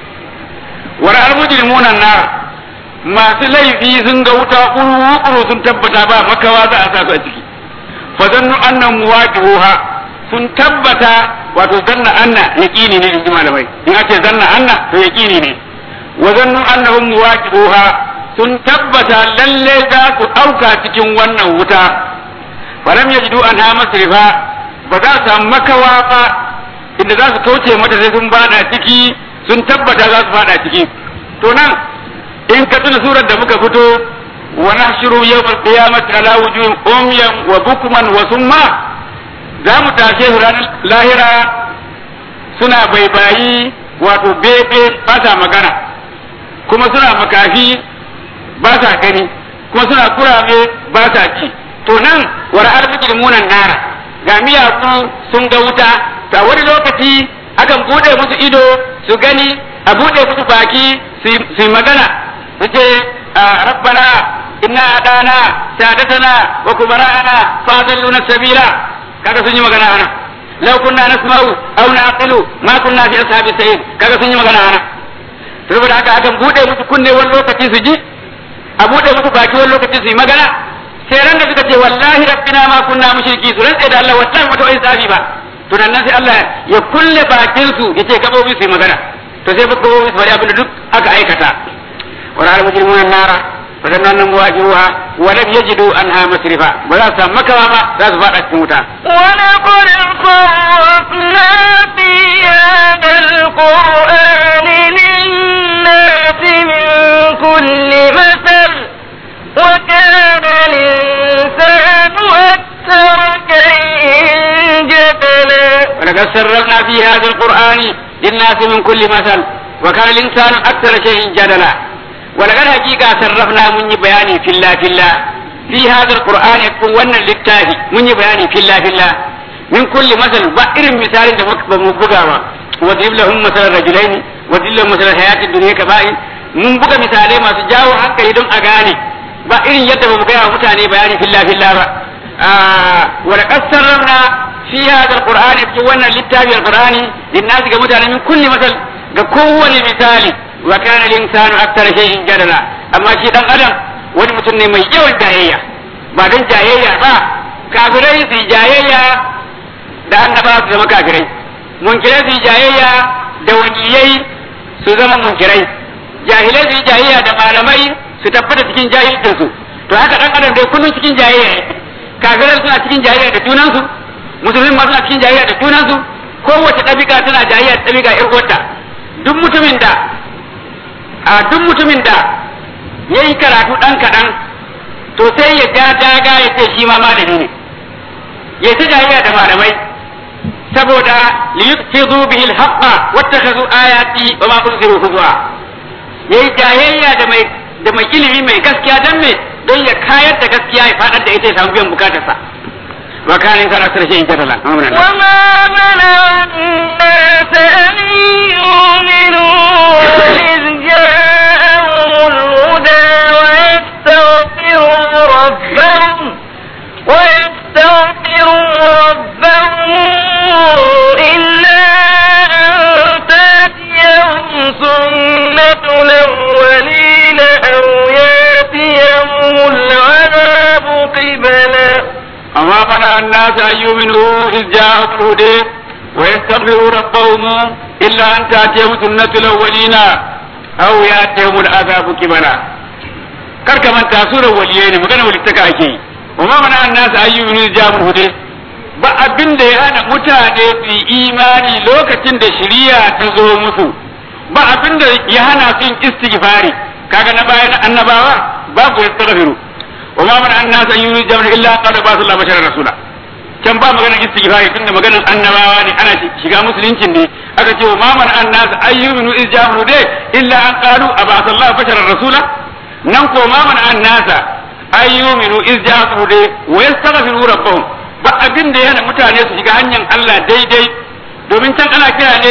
B: wa ra'al mujrimunan nara masu laifi sun ga wuta kuru sun tabbata ba makawa za a sa su a ciki fa zannu annan muwaqi'uha sun tabbata wato zanna anna yaqini ne in ji malamai in ake zanna anna to yaqini ne wa zannu annahum muwaqi'uha sun tabbata lalle za su auka cikin wannan wuta falam yajidu anha masrifa ba za su samu makawa ba inda za su kauce mata sai sun bada ciki sun tabbata za su fada ciki to nan in ka tuna surar da muka fito wa nahshuru yawmal qiyamati ala wujuhin umyan wa bukman wa summa za mu tashe su ranar lahira suna baibayi wato bebe ba sa magana kuma suna makafi ba sa gani kuma suna kurame ba sa ci to nan wara'ar mujrimunan nara ga miyaku sun ga wuta ta wani lokaci akan bude musu ido su gani a bude musu baki su yi magana su ce rabbana inna adana sadatana wa kubara'ana fa adalluna sabila kaga sun yi magana ana law kunna nasma'u aw naqilu ma kunna fi ashabi sayyid kaga sun yi magana ana saboda haka akan bude musu kunne wani lokaci su ji a bude musu baki wani lokaci su yi magana sai ran da suka ce wallahi rabbina ma kunna mushriki su rantsa da Allah wallahi mata wai tsafi ba to nan sai Allah ya kulle bakin su yace gabobi su yi magana to sai gabobi su bari abin da duk aka aikata wala al mujrimuna nara fa dan nan muwajihuha wa lam yajidu anha masrifa ba za su samu makawa ba za su fada cikin wuta
A: ولقد صرفنا في هذا القرآن للناس من كل مثل وكان أكثر شيء جدلا
B: ولقد سررنا في هذا القرآن للناس من كل مثل وكان الإنسان أكثر شيء جدلا ولقد حقيقة سرفنا من بياني في الله في الله في هذا القرآن يكون ون للتاهي من بياني في الله في الله من كل مثل بئر مثال مبقى وضرب لهم مثل الرجلين وضرب لهم مثل الحياة الدنيا كبائر mun buga misalai masu jawo hankali don a gane ba irin yadda ba mu gaya wa mutane bayani filla filla ba wa laqad sarrafna fi hadha alqur'ani fi wannan littafi alqur'ani linnasi ga mutane min kulli masal ga kowane misali wa kana al-insanu akthara shay'in jadala amma shi dan adam wani mutum ne mai yawan jayayya ba don jayayya ba kafirai su jayayya da annaba su zama kafirai munkirai su jayayya da waliyai su zama munkirai jahilai su yi jayayya da malamai su tabbata cikin jahilcinsu to haka dan adam dai kullum cikin jayayya kafirai suna cikin jayayya da junansu musulmi ma suna cikin jayayya da junansu kowace ɗabi'a tana jayayya da ɗabi'a ƴar uwarta duk mutumin da a duk mutumin da ya yi karatu ɗan kaɗan to sai ya ja daga ya ce shi ma malami ne ya ta jayayya da malamai saboda liyufizu bihi al-haqqa wattakhadhu ayati wa ma unziru huzwa ya yi jayayya da mai da mai ilimi mai gaskiya don me don ya kayar da gaskiya ya faɗar da ita ya samu biyan bukatarsa wa kana in kana sarshe in katala
A: وما منع الناس أن يؤمنوا إذ جاءهم الهدى ويستغفروا ربهم ويستغفروا ربهم إلا أن تأتيهم سنة الأولين أو يأتيهم العذاب قبلا
B: أما منع الناس أن يؤمنوا إذ جاءهم الهدى ويستغفروا ربهم إلا أن تأتيهم سنة الأولين أو يأتيهم العذاب كبلا kar ka manta surar waliyai ne magana walittaka ake yi wa ma mana an nasu ayyubi ne jabul hude ba abin da ya hana mutane su yi imani lokacin da shiriya ta zo musu ba abin da ya hana su yin istighfari kaga na bayan annabawa babu yastaghfiru wa ma mana an nasu ayyubi jabul illa qala ba sallallahu alaihi rasula can ba maganar istighfari tunda maganar annabawa ne ana shiga musuluncin ne aka ce wa ma mana an nasu ayyubi ne jabul hude illa an qalu aba sallallahu basharar rasula nan ko ma mana an nasa ayyuminu iz ja'u de wa yastaghfiru rabbahum ba abin da yana mutane su shiga hanyar Allah daidai domin can ana kira ne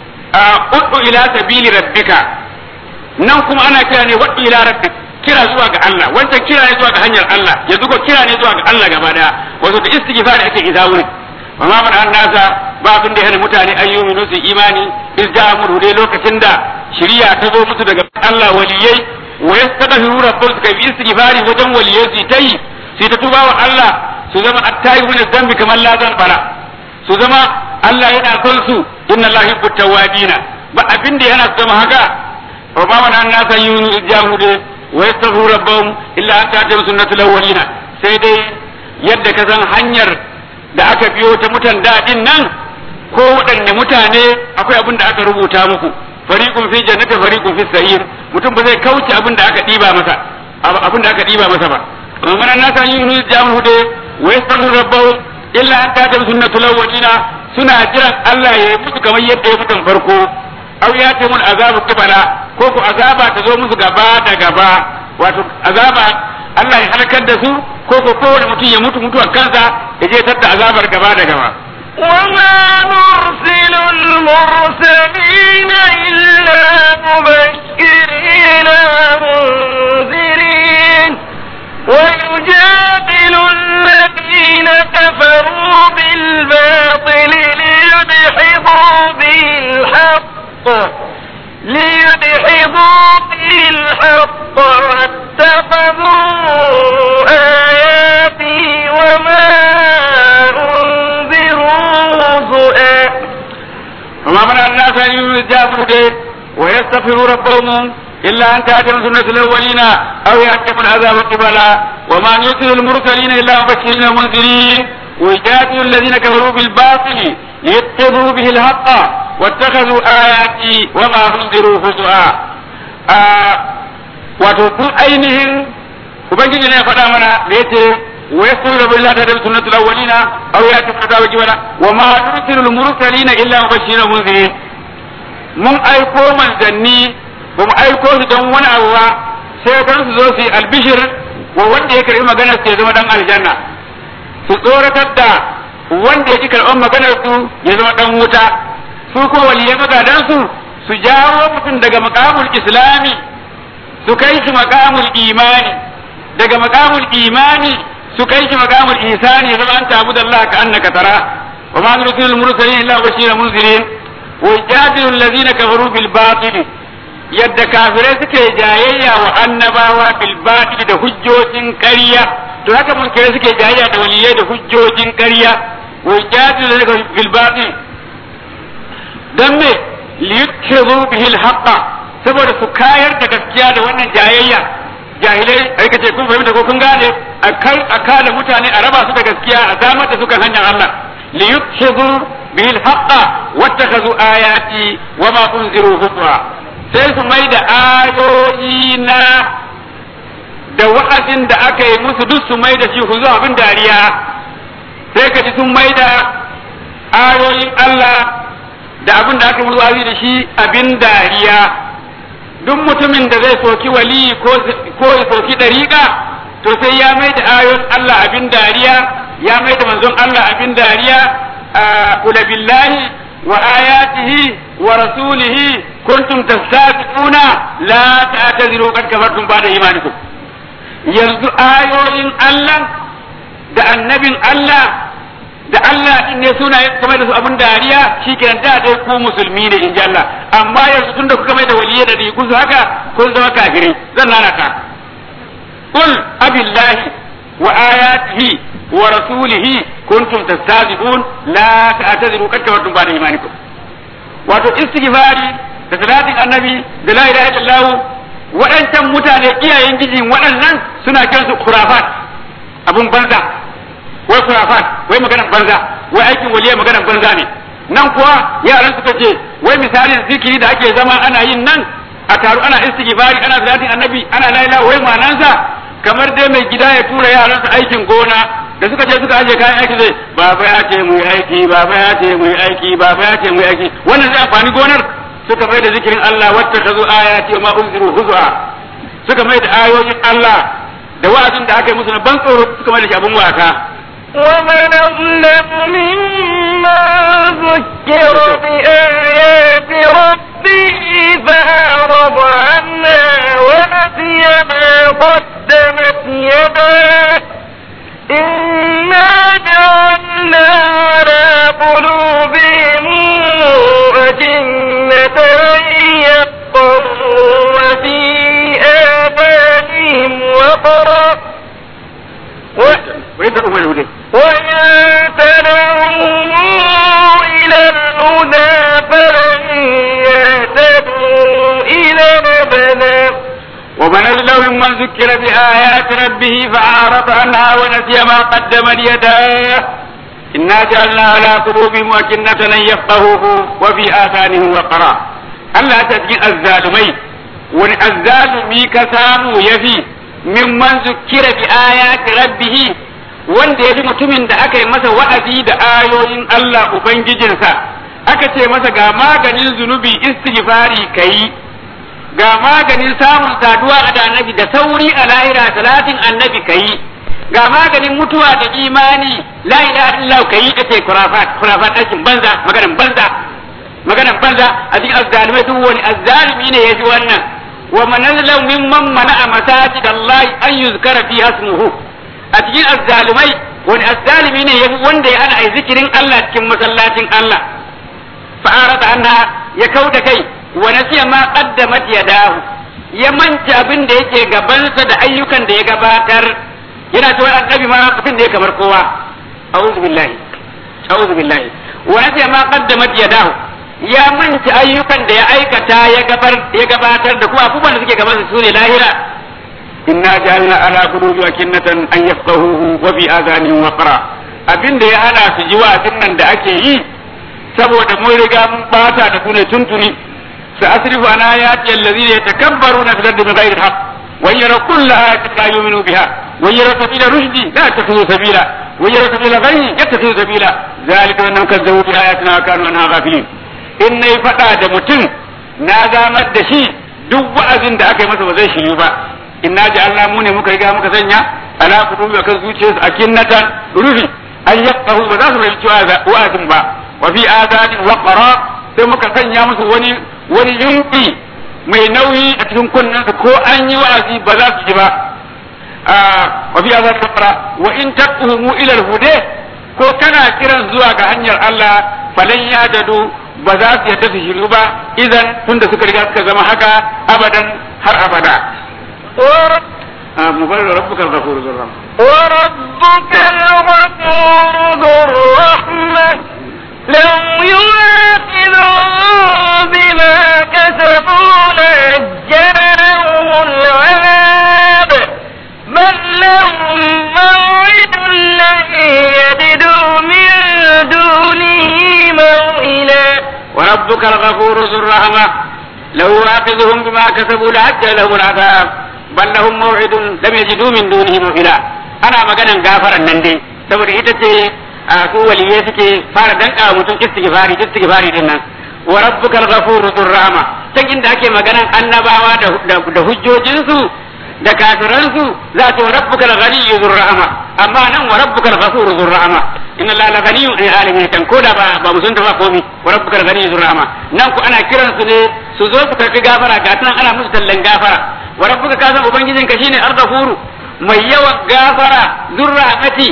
B: ud'u ila sabili rabbika nan kuma ana kira ne wad'u ila rabbik kira zuwa ga Allah wancan kira ne zuwa ga hanyar Allah yanzu ko kira ne zuwa ga Allah gaba daya wato da istighfar ake iza wurin wa ma mana an nasa ba abin da yana mutane ayyuminu su imani iz ja'u de lokacin da shiriya ta zo musu daga Allah waliyai wa yastaghfiru rabbahum kai bi istighfari wajen waliyai su ta yi su ta tuba wa Allah su zama attayi min zambi kamar la zan bara su zama Allah yana son su inna Allah yuhibbu tawwabina ba abin da yana zama haka wa ma man annasa yujahudu wa yastaghfiru rabbahum illa an ta'tiya sunnatul awwalina sai dai yadda ka san hanyar da aka biyo ta mutan daɗin nan ko waɗanne mutane akwai abin da aka rubuta muku fariqun fi jannati fariqun fi sa'ir mutum ba zai kauce abin da aka diba masa abin da aka diba masa ba amma nan nasa yin hu jamu hude wa yastaghfiru rabbahu illa an ta tabi sunnatul awwalina suna jiran Allah ya yi musu kamar yadda ya mutan farko aw ya ta mun azabu kibala ko ku azaba ta zo musu gaba da gaba wato azaba Allah ya halakar da su ko ko kowane mutum ya mutu mutuwar kansa ya je tadda azabar gaba da gaba
A: وما نرسل المرسلين إلا مبشرين ومنذرين ويجادل الذين كفروا بالباطل ليدحضوا به الحق ليدحضوا به الحق واتخذوا آياتي وما
B: وما منع الناس أن يجابوا ويستغفروا ربهم إلا أن تأتيهم سنة الأولين أو يأتيهم العذاب قبلا وما نرسل المرسلين إلا مبشرين ومنذرين ويجادل الذين كفروا بالباطل ليتخذوا به الحق واتخذوا آياتي وما أنذروا هزؤا wato tun ainihin ubangiji ne ya faɗa mana da yace wa yasuru billahi ta sunnatul awwalina aw yati fata wajibana wa ma nursilul mursalina illa mubashiran munzirin mun aiko manzanni ba mu aiko su don wani abu ba sai kan su zo su yi albishir wa wanda ya karbi maganar su ya zama dan aljanna su tsoratar da wanda ya ki karɓar maganar su ya zama dan wuta su ko waliyan magadan su su jawo mutum daga makamul islami su kai shi makamul imani daga makamul imani su kai shi makamul ihsani ya zama an tabu da Allah ka annaka tara wa ma nursilul mursalin illa bashiran munzirin wa jadilu allazina kafaru bil batil yadda kafirai suke jayayya wa annabawa bil batil da hujjojin ƙarya to haka mulkirai suke jayayya da waliyai da hujjojin ƙarya wa jadilu allazina bil batil dan me liyutkizu bihi al haqqa saboda su kayar da gaskiya da wannan jayayya jahilai ai kace kun fahimta ko kun gane a kai a kada mutane a raba su da gaskiya a samar da su kan hanyar Allah li yutkhidhu bihi al-haqqa wattakhadhu ayati wa ma unziru huzwa sai su mai da ayoyi na da wa'azin da aka yi musu duk su mai da shi huzu abin dariya sai ka ji sun mai da ayoyin Allah da abin da aka musu wa'azi da shi abin dariya duk mutumin da zai soki wali ko ya soki dariƙa to sai ya mai da ayon Allah abin dariya ya mai da manzon Allah abin dariya kula billahi wa ayatihi wa rasulihi kuntum tastabiquna la ta'tadiru qad kafartum ba'da imanikum yanzu ayoyin Allah da annabin Allah da Allah din ne suna kamar da su abin dariya shi kenan da dai ku musulmi ne in ji Allah amma yanzu tunda kuka mai da waliyai da rigu su haka kun zama kafirai zan lalata qul abillahi wa ayatihi wa rasulihi kuntum tastazibun la ta'tadiru qad kafartum ba'da imanikum wato istighfari da salatin annabi da la ilaha illallah waɗancan mutane iyayen gijin waɗannan suna kiransu khurafat abun banza wai kurafat wai maganar banza wai aikin waliya maganar banza ne nan kuwa yaran suka ce wai misalin zikiri da ake zama ana yin nan a taru ana istighfari ana salatin annabi ana la ilaha wai manansa kamar dai mai gida ya tura yaransa aikin gona da suka je suka aje kayan aiki zai baba ya ce mu yi aiki baba ya ce mu yi aiki baba ya ce mu yi aiki wannan zai amfani gonar suka mai da zikirin Allah wata ta zo aya ce ma unziru huzwa suka mai da ayoyin Allah da wa'azin da aka yi musu na ban tsoro suka mai da shi abin wasa
A: ومن أظلم مما ذكر بآيات ربه فأعرض عنها ونسي ما قدمت يداه إنا جعلنا على قلوبهم أجنة أن يفقهوا وفي آذانهم وقرا
B: ويدعو من الهدى
A: وإن تدعوهم إلى الهدى فلن يهتدوا إلى أبدا
B: ومن أظلم ممن ذكر بآيات ربه فأعرض عنها ونسي ما قدمت يداه إنا جعلنا على قلوبهم أكنة أن يفقهوه وفي آذانهم وقرا Allah ta cikin azzalumai wani azzalumi ka samu yafi mimman zukira bi ayati rabbih wanda yafi mutumin da aka yi masa wa'azi da ayoyin Allah ubangijinsa aka ce masa ga maganin zunubi istighfari kai ga maganin samun saduwa da annabi da sauri a lahira salatin annabi kai ga maganin mutuwa da imani la ilaha illallah kai kace kurafat kurafat aikin banza maganan banza maganan banza a cikin azzalimai duk wani azzalimi ne yafi wannan wa man azlam mimman mana'a masajid Allah an yuzkara fi hasmuhu a cikin azzalimai wani azzalimi ne yafi wanda ya hana ai zikirin Allah cikin masallacin Allah fa'arata anha ya kauda kai wa nasiya ma qaddamat yadahu ya manta abin da yake gabansa da ayyukan da ya gabatar yana cewa annabi ma mutum ne kamar kowa a'udhu billahi a'udhu billahi wa nasiya ma qaddamat yadahu ya manta ayyukan da ya aikata ya gabar ya gabatar da kuma abubuwan da suke gabansa su ne lahira inna ja'alna ala qulubi akinnatan an yafqahuhu wa fi adhanihim waqra abin da ya hana su ji wa'azin nan da ake yi saboda mun riga mun bata da su ne tuntuni سأصرف عن آياتي الذين يتكبرون في الأرض بغير الحق وإن يروا كل آية لا يؤمنوا بها ويرى سبيل رشد لا يتخذوا سبيلا ويرى سبيل غي يتخذوا سبيلا ذلك أنهم كذبوا بآياتنا وكانوا عنها غافلين إن فتا da mutum na zamar da shi duk wa'azin da aka yi masa ba zai shiryu ba inna ja'alna mu ne muka riga muka sanya ala kutubi akan zuciyarsu akinnatan rufi an yafqahu ba za su fahimci wa'azin ba wa fi azani waqara sai muka sanya musu wani wani yunki mai nauyi a cikin kunnensu ko an yi wa'azi ba za su ji ba wa fi azan kafara wa in taqumu ila al-huda ko kana kiran zuwa ga hanyar Allah falan ya dadu ba za su yadda su shiru ba idan tunda suka riga suka zama haka abadan har abada mubarak rabbuka al-ghafur dhur rahmah
A: وربك الغفور ذو الرحمة لو يؤاخذهم بما كسبوا لعجل لهم العذاب بل لهم موعد لن يجدوا من دونه موئلا
B: وربك الغفور ذو الرحمة لو يؤاخذهم بما كسبوا لعجل لهم العذاب بل لهم موعد لم يجدوا من دونه موئلا أنا مجانا غافرا نندي saboda ita ce a su waliyai suke fara danka wa mutum istighfari istighfari din nan wa rabbukal ghafuru dhur rahma can inda ake maganan annabawa da da hujjojinsu da kafiransu za ta rabbukal ghaniyyu dhur rahma amma nan wa rabbukal ghafuru dhur rahma inna allaha laghaniyyu an alamin kan koda ba ba musun ta ba komi wa rabbukal ghaniyyu dhur rahma nan ku ana kiran su ne su zo su karbi gafara ga tunan ana musu tallan gafara wa rabbuka ka san ubangijinka shine al-ghafuru mai yawan gafara dhur rahmati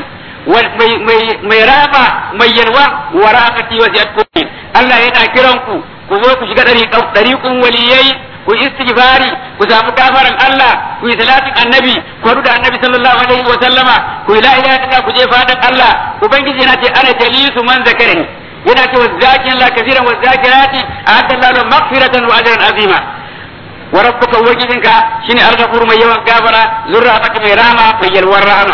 B: mai raba mai yalwa wa rahmati wa ziyat kulli Allah yana kiran ku ku zo ku shiga dariqun waliyai ku istighfari ku samu gafaran Allah ku yi salatin annabi ku haɗu da annabi sallallahu alaihi wa sallama ku yi la ilaha illallah ku je fadan Allah ubangiji yana ce ana jalisu man zakarani yana ce wazakin la kaseeran wa zakirati a'adda Allah maghfiratan wa ajran azima wa rabbuka wajidinka shine al-ghafur mai yawan gafara zurra mai rama mai yalwar rahama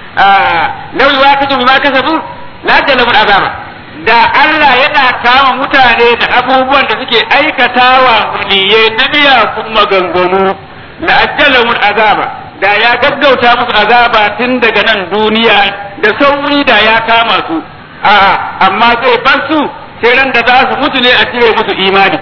B: lau yuwaqitu bima kasabu la talabu azaba da Allah yana kama mutane da abubuwan da suke aikatawa waliyai na miyakun maganganu la ajjalahum azaba da ya gaggauta musu azaba tun daga nan duniya da sauri da ya kama su a amma zai bar su sai ran da za su mutu ne a cire musu imani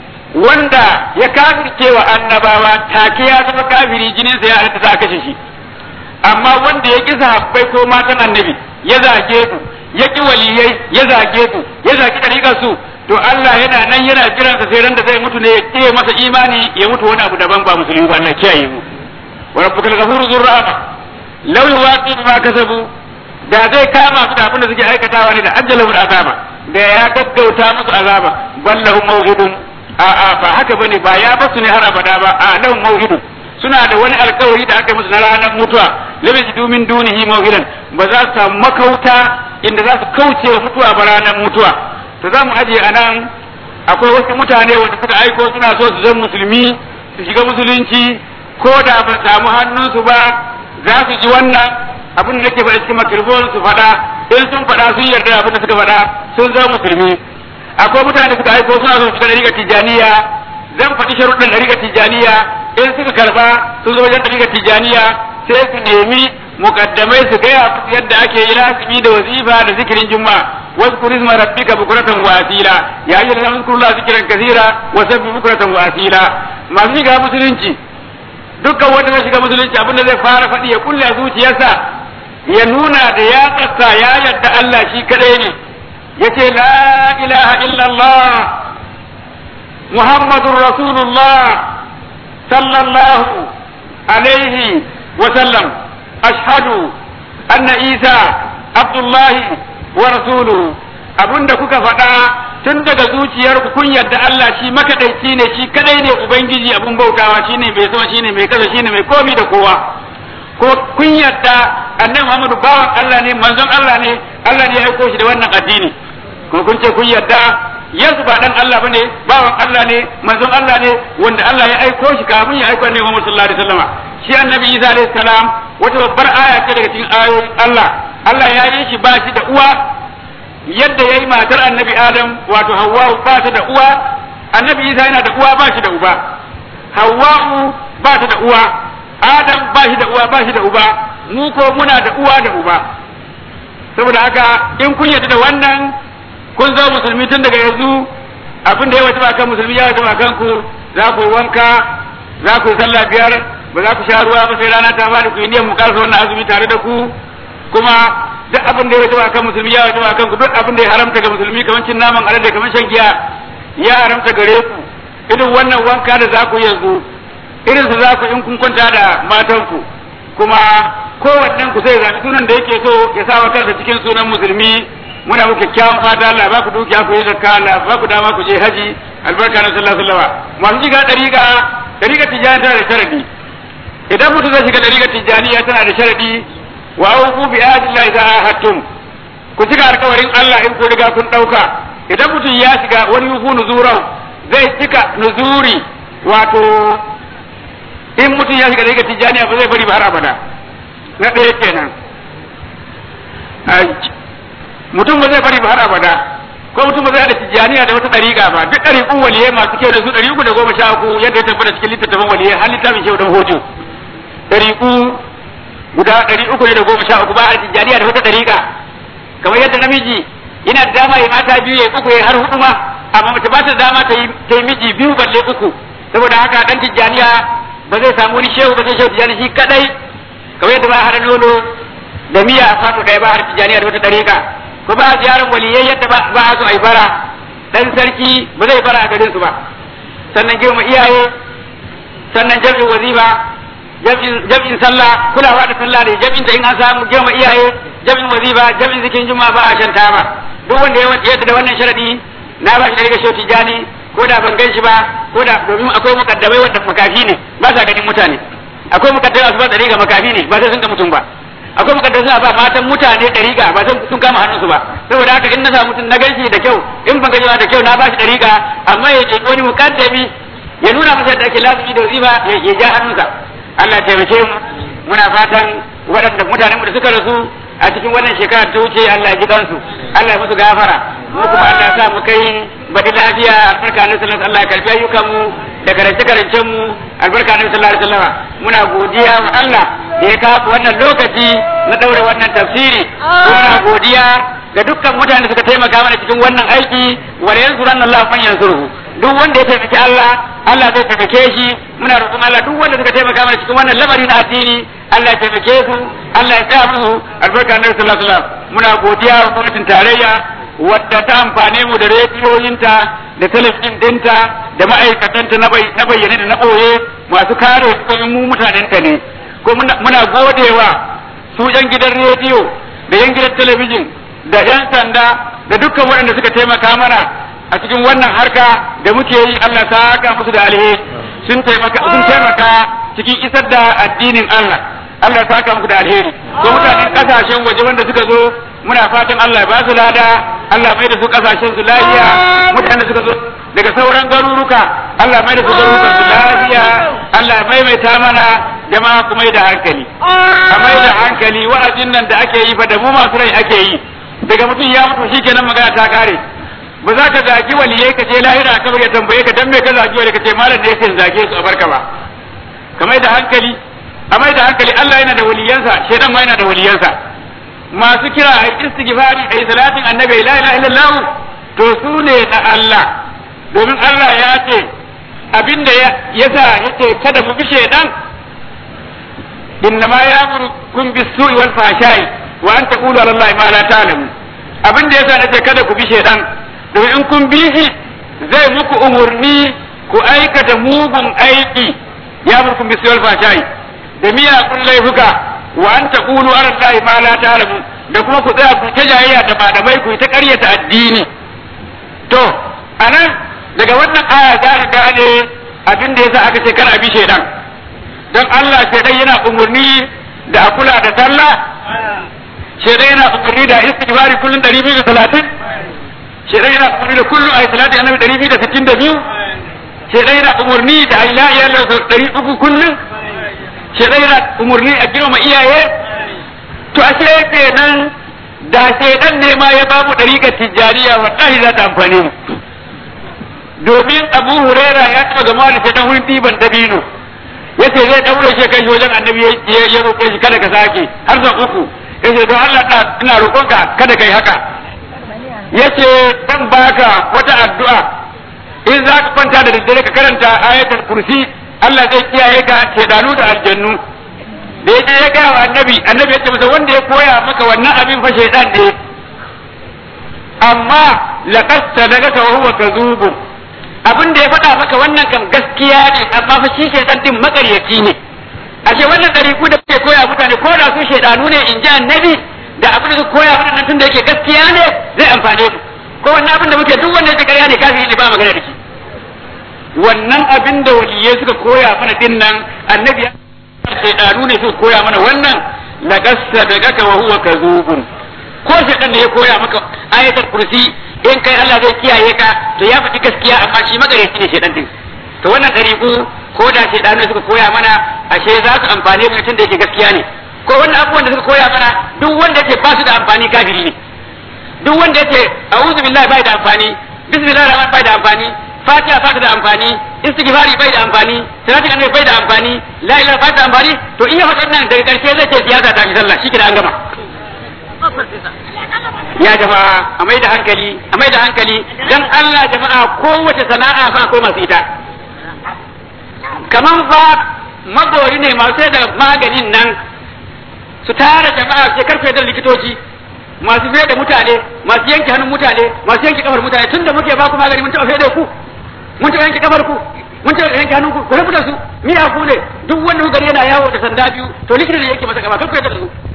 B: wanda ya kafirce wa annabawa take ya zama kafiri jininsa ya halatta za a kashe shi amma wanda ya ƙi sahabbai ko matan annabi ya zage su ya ƙi waliyai ya zage su ya zage ɗariƙar su to Allah yana nan yana jiran sa sai ran da zai mutu ne ya ƙi masa imani ya mutu wani abu daban ba musulmi ba Allah kiyaye mu wa rabbukal ghafuru dhur rahma law yuwaqi ma kasabu da zai kama su da abin da suke aikatawa ne da ajjalahu azaba da ya gaggauta musu azaba ballahum mawhidun a a ba haka bane ba ya basu ne har abada ba a lahum mawhidun suna da wani alkawari da aka yi musu na ranar mutuwa lam yajidu min dunihi mawhidan ba za su samu makauta inda za su kauce wa mutuwa ba ranar mutuwa to za mu aje a nan akwai wasu mutane wanda suka aiko suna so su zama musulmi su shiga musulunci ko da ba samu hannunsu ba za su ji wannan abin da nake faɗa cikin makirfon su faɗa in sun faɗa sun yarda abin da suka faɗa sun zama musulmi akwai mutane suka aiko suna so su shiga ɗariƙar tijjaniya zan faɗi sharuɗin ɗariƙar tijjaniya in suka karba sun zo wajen ɗariƙar tijjaniya sai su nemi mukaddamai su gaya musu yadda ake yi lasimi da wazifa da zikirin juma'a wasu kurizma rabbika bukuratan wa asila ya yi da zikrulla zikiran kasira wa sabbi bukuratan wa asila masu shiga musulunci dukkan wanda zai shiga musulunci abin da zai fara faɗi ya kulle zuciyarsa ya nuna da ya tsaka ya yadda Allah shi kadai ne yace la ilaha illallah muhammadur rasulullah صلى الله عليه وسلم أشهد أن عيسى عبد الله ورسوله abin da kuka faɗa tun daga zuciyarku kun yadda Allah shi makaɗaici ne shi kadai ne ubangiji abin bautawa shine mai sama shine mai kasa shine mai komi da kowa ko kun yadda annabi Muhammadu bawan Allah ne manzon Allah ne Allah ne ya aiko shi da wannan addini ko kun ce kun yadda Yesu ba dan Allah bane bawan Allah ne manzon Allah ne wanda Allah ya aiko shi kafin ya aiko annabi Muhammad sallallahu alaihi wasallam shi annabi Isa alaihi salam wata babbar aya ce daga cikin ayoyin Allah Allah ya yi shi ba shi da uwa yadda yayi matar annabi Adam wato Hawwa ba ta da uwa annabi Isa yana da uwa ba shi da uba Hawwa ba ta da uwa Adam ba shi da uwa ba shi da uba mu ko muna da uwa da uba saboda haka in kun yarda da wannan kun zama musulmi tun daga yanzu abin da ya wata kan musulmi ya wata kan ku za ku wanka za ku yi sallah biyar ba za ku sha ruwa ba sai rana ta fadi ku yi niyyar mu karasa wannan azumi tare da ku kuma duk abin da ya wata kan musulmi ya wata kan ku duk abin da ya haramta ga musulmi kamar cin naman alade kamar shan giya ya haramta gare ku irin wannan wanka da za ku yanzu irin su za ku in kun kwanta da matanku kuma kowannen ku sai zaɓi sunan da yake so ya sa wa kansa cikin sunan musulmi muna muku kyakkyawan fata Allah ba ku dukiya ku yi zakka Allah ba ku dama ku je haji albarka na sallallahu alaihi wasallam masu shiga dariƙa dariƙa tijani tana da sharadi idan mutum zai shiga dariƙa tijaniya tana da sharadi wa awfu bi ahdillahi idza ahadtum ku cika alƙawarin Allah in ku riga kun ɗauka idan mutum ya shiga wani yufu nuzuran zai cika nuzuri wato in mutum ya shiga dariƙa tijaniya ba zai bari ba har abada na ɗaya kenan mutum ba zai bari ba har abada ko mutum ba zai da tijjaniya da wata ɗariƙa ba duk ɗariƙun waliyai masu kyau da su ɗari uku da goma sha uku yadda ya tabbata cikin littattafan waliyai har littafin shehu dan hojo ɗariƙu guda ɗari uku ne da goma sha uku ba a tijjaniya da wata ɗariƙa kamar yadda namiji yana da dama ya mata biyu ya uku ya har hudu ma amma mace ba ta dama ta yi miji biyu balle uku saboda haka ɗan tijjaniya ba zai samu wani shehu ba sai shehu tijjani shi kadai kamar yadda ba a hada nono da miya a fato ɗaya ba har tijjaniya da wata ɗariƙa ko ba a ziyarar waliyai yadda ba a so a yi bara dan sarki ba zai bara a garin su ba sannan girma iyaye sannan jam'in wazifa jam'in sallah kulawa da sallah da jam'in da in an samu girma iyaye jam'in wazifa jam'in zikin juma'a ba a shanta ba duk wanda ya yadda da wannan sharadi na ba shi da riga shoti jani ko da ban gan shi ba ko da domin akwai mukaddamai wanda makafi ne ba sa ganin mutane akwai mukaddamai su ba tsari ga makafi ne ba sai sun ga mutum ba akwai mukaddar suna ba matan mutane ɗariƙa ba sun kama hannunsu ba saboda haka in na samu mutum na ganshi da kyau in ban gani da kyau na ba shi ɗariƙa amma ya ce wani mukaddami ya nuna masa da ake lazumi da wazifa ya ja hannunsa Allah ya taimake mu muna fatan waɗanda mutanen mu da suka rasu a cikin wannan shekara ta wuce Allah ya ji kansu Allah ya musu gafara mu kuma Allah ya sa mu kai baɗi lafiya albarka na sallallahu Allah ya karfi ayyukan mu da karance karancen mu albarka na sallallahu alaihi wasallam muna godiya wa Allah da ya kawo wannan lokaci na daure wannan tafsiri muna godiya ga dukkan mutane suka taimaka mana cikin wannan aiki wa yansuran Allah man yansuruhu duk wanda ya taimaki Allah Allah zai taimake shi muna roƙon Allah duk wanda suka taimaka mana cikin wannan lamari na addini Allah ya taimake su Allah ya tsaya musu albarka na sallallahu alaihi wasallam muna godiya wa gwamnatin tarayya wadda ta amfane mu da rediyoyinta da talabijin dinta da ma'aikatanta na bayyane da na ɓoye masu kare mu mutanenta ne ko muna godewa su yan gidan rediyo da yan gidan talabijin da yan sanda da dukkan waɗanda suka taimaka mana a cikin wannan harka da muke yi Allah ta haka musu da alheri sun taimaka sun taimaka cikin isar da addinin Allah Allah ta haka musu da alheri ko mutanen kasashen waje wanda suka zo muna fatan Allah ya ba su lada Allah mai da su kasashen su lafiya mutanen da suka zo daga sauran garuruka Allah mai da su garurukan su lafiya Allah ya maimaita mana jama'a ku mai da hankali a mai da hankali wa'azin nan da ake yi fa da mu masu rai ake yi daga mutum ya mutu shikenan magana ta kare ba za ka zagi waliyai ka je lahira ka ya tambaye ka dan me ka zagi waliyai ka ce malam ne yake zage su a barka ba ka mai da hankali a mai da hankali Allah yana da waliyansa shedan ma yana da waliyansa masu kira a istighfari a salatin annabi la ilaha illallah to su ne na Allah domin Allah ya ce abinda ya sa yace kada mu bi shedan innama ya'murukum bis-su'i wal fahsha'i wa an taqulu ala Allah ma la ta'lamun abinda yasa nace kada ku bi shedan domin in kun bi shi zai muku umurni ku aikata mugun aiki ya murkum bi wal fahsha'i da miyagun laifuka wa an taqulu ala Allah ma la ta'lamun da kuma ku tsaya ku ta jayayya da malamai ku ta ƙaryata addini to anan daga wannan aya za ka gane abin da yasa aka ce kar a bi shedan dan Allah shedan yana umurni da a kula da sallah shedan yana umurni da istighfari kullun 230 shedan yana umurni da kullu ayi salati annabi 262 shedan yana umurni da ayi la ilaha illallah 300 kullun shedan yana umurni a girma iyaye to ashe kenan da shedan ne ma ya bamu dariƙar tijjaniya wallahi za ta amfane mu domin abu huraira ya taɓa gama da shedan wurin ɗiban dabino yace zai daure shi kai wajen annabi ya roƙe shi kada ka sake har da uku yace don Allah ina roƙonka kada kai haka yace dan baka wata addu'a in za ka kwanta da daddare ka karanta ayatul kursi Allah zai kiyaye ka shedanu da aljannu da yaje ya gaya wa annabi annabi yace masa wanda ya koya maka wannan abin fa shedan ne amma laqad sadaqaka wa huwa kadhubun abin da ya faɗa maka wannan kam gaskiya ne amma fa shi shaitan din makaryaci ne ashe wannan ɗariku da kuke koya mutane ko da su shaidanu ne in ji annabi da abin da su koya mutane tun da yake gaskiya ne zai amfane su ko wannan abin da muke duk wanda yake ƙarya ne kafin ne ba magana da shi wannan abin da waliyai suka koya mana din nan annabi ya shaidanu ne suka koya mana wannan laqad sadaqaka wa huwa kadhubun ko shaitan ne ya koya maka ayatul kursi in kai Allah zai kiyaye ka to ya faɗi gaskiya amma shi magareci ne shedan din to wannan ɗariƙu ko da shedan ne suka koya mana ashe za su amfane mu tun da yake gaskiya ne ko wannan abubuwan da suka koya mana duk wanda yake ba su da amfani kafiri ne duk wanda yake a'udhu billahi bai da amfani bismillahir rahmanir bai da amfani fatiha ba ta da amfani istighfari bai da amfani salati annabi bai da amfani la ilaha ba ta amfani to in ya faɗa nan daga ƙarshe zai ce siyasa ta fi sallah shi an gama ya jama'a a mai da hankali a mai da hankali dan Allah jama'a kowace sana'a fa akwai masu ita kaman fa magori ne masu da maganin nan su tara jama'a sai karfe da likitoci masu fiye da mutane masu yanke hannun mutane masu yanke kafar mutane tunda muke ba ku magani mun taɓa fiye da ku mun taɓa yanke kafar ku mun taɓa yanke hannun ku ku rabu da su miya ku ne duk wanda gari yana yawo da sanda biyu to likita ne yake masa gaba kar ku yarda da su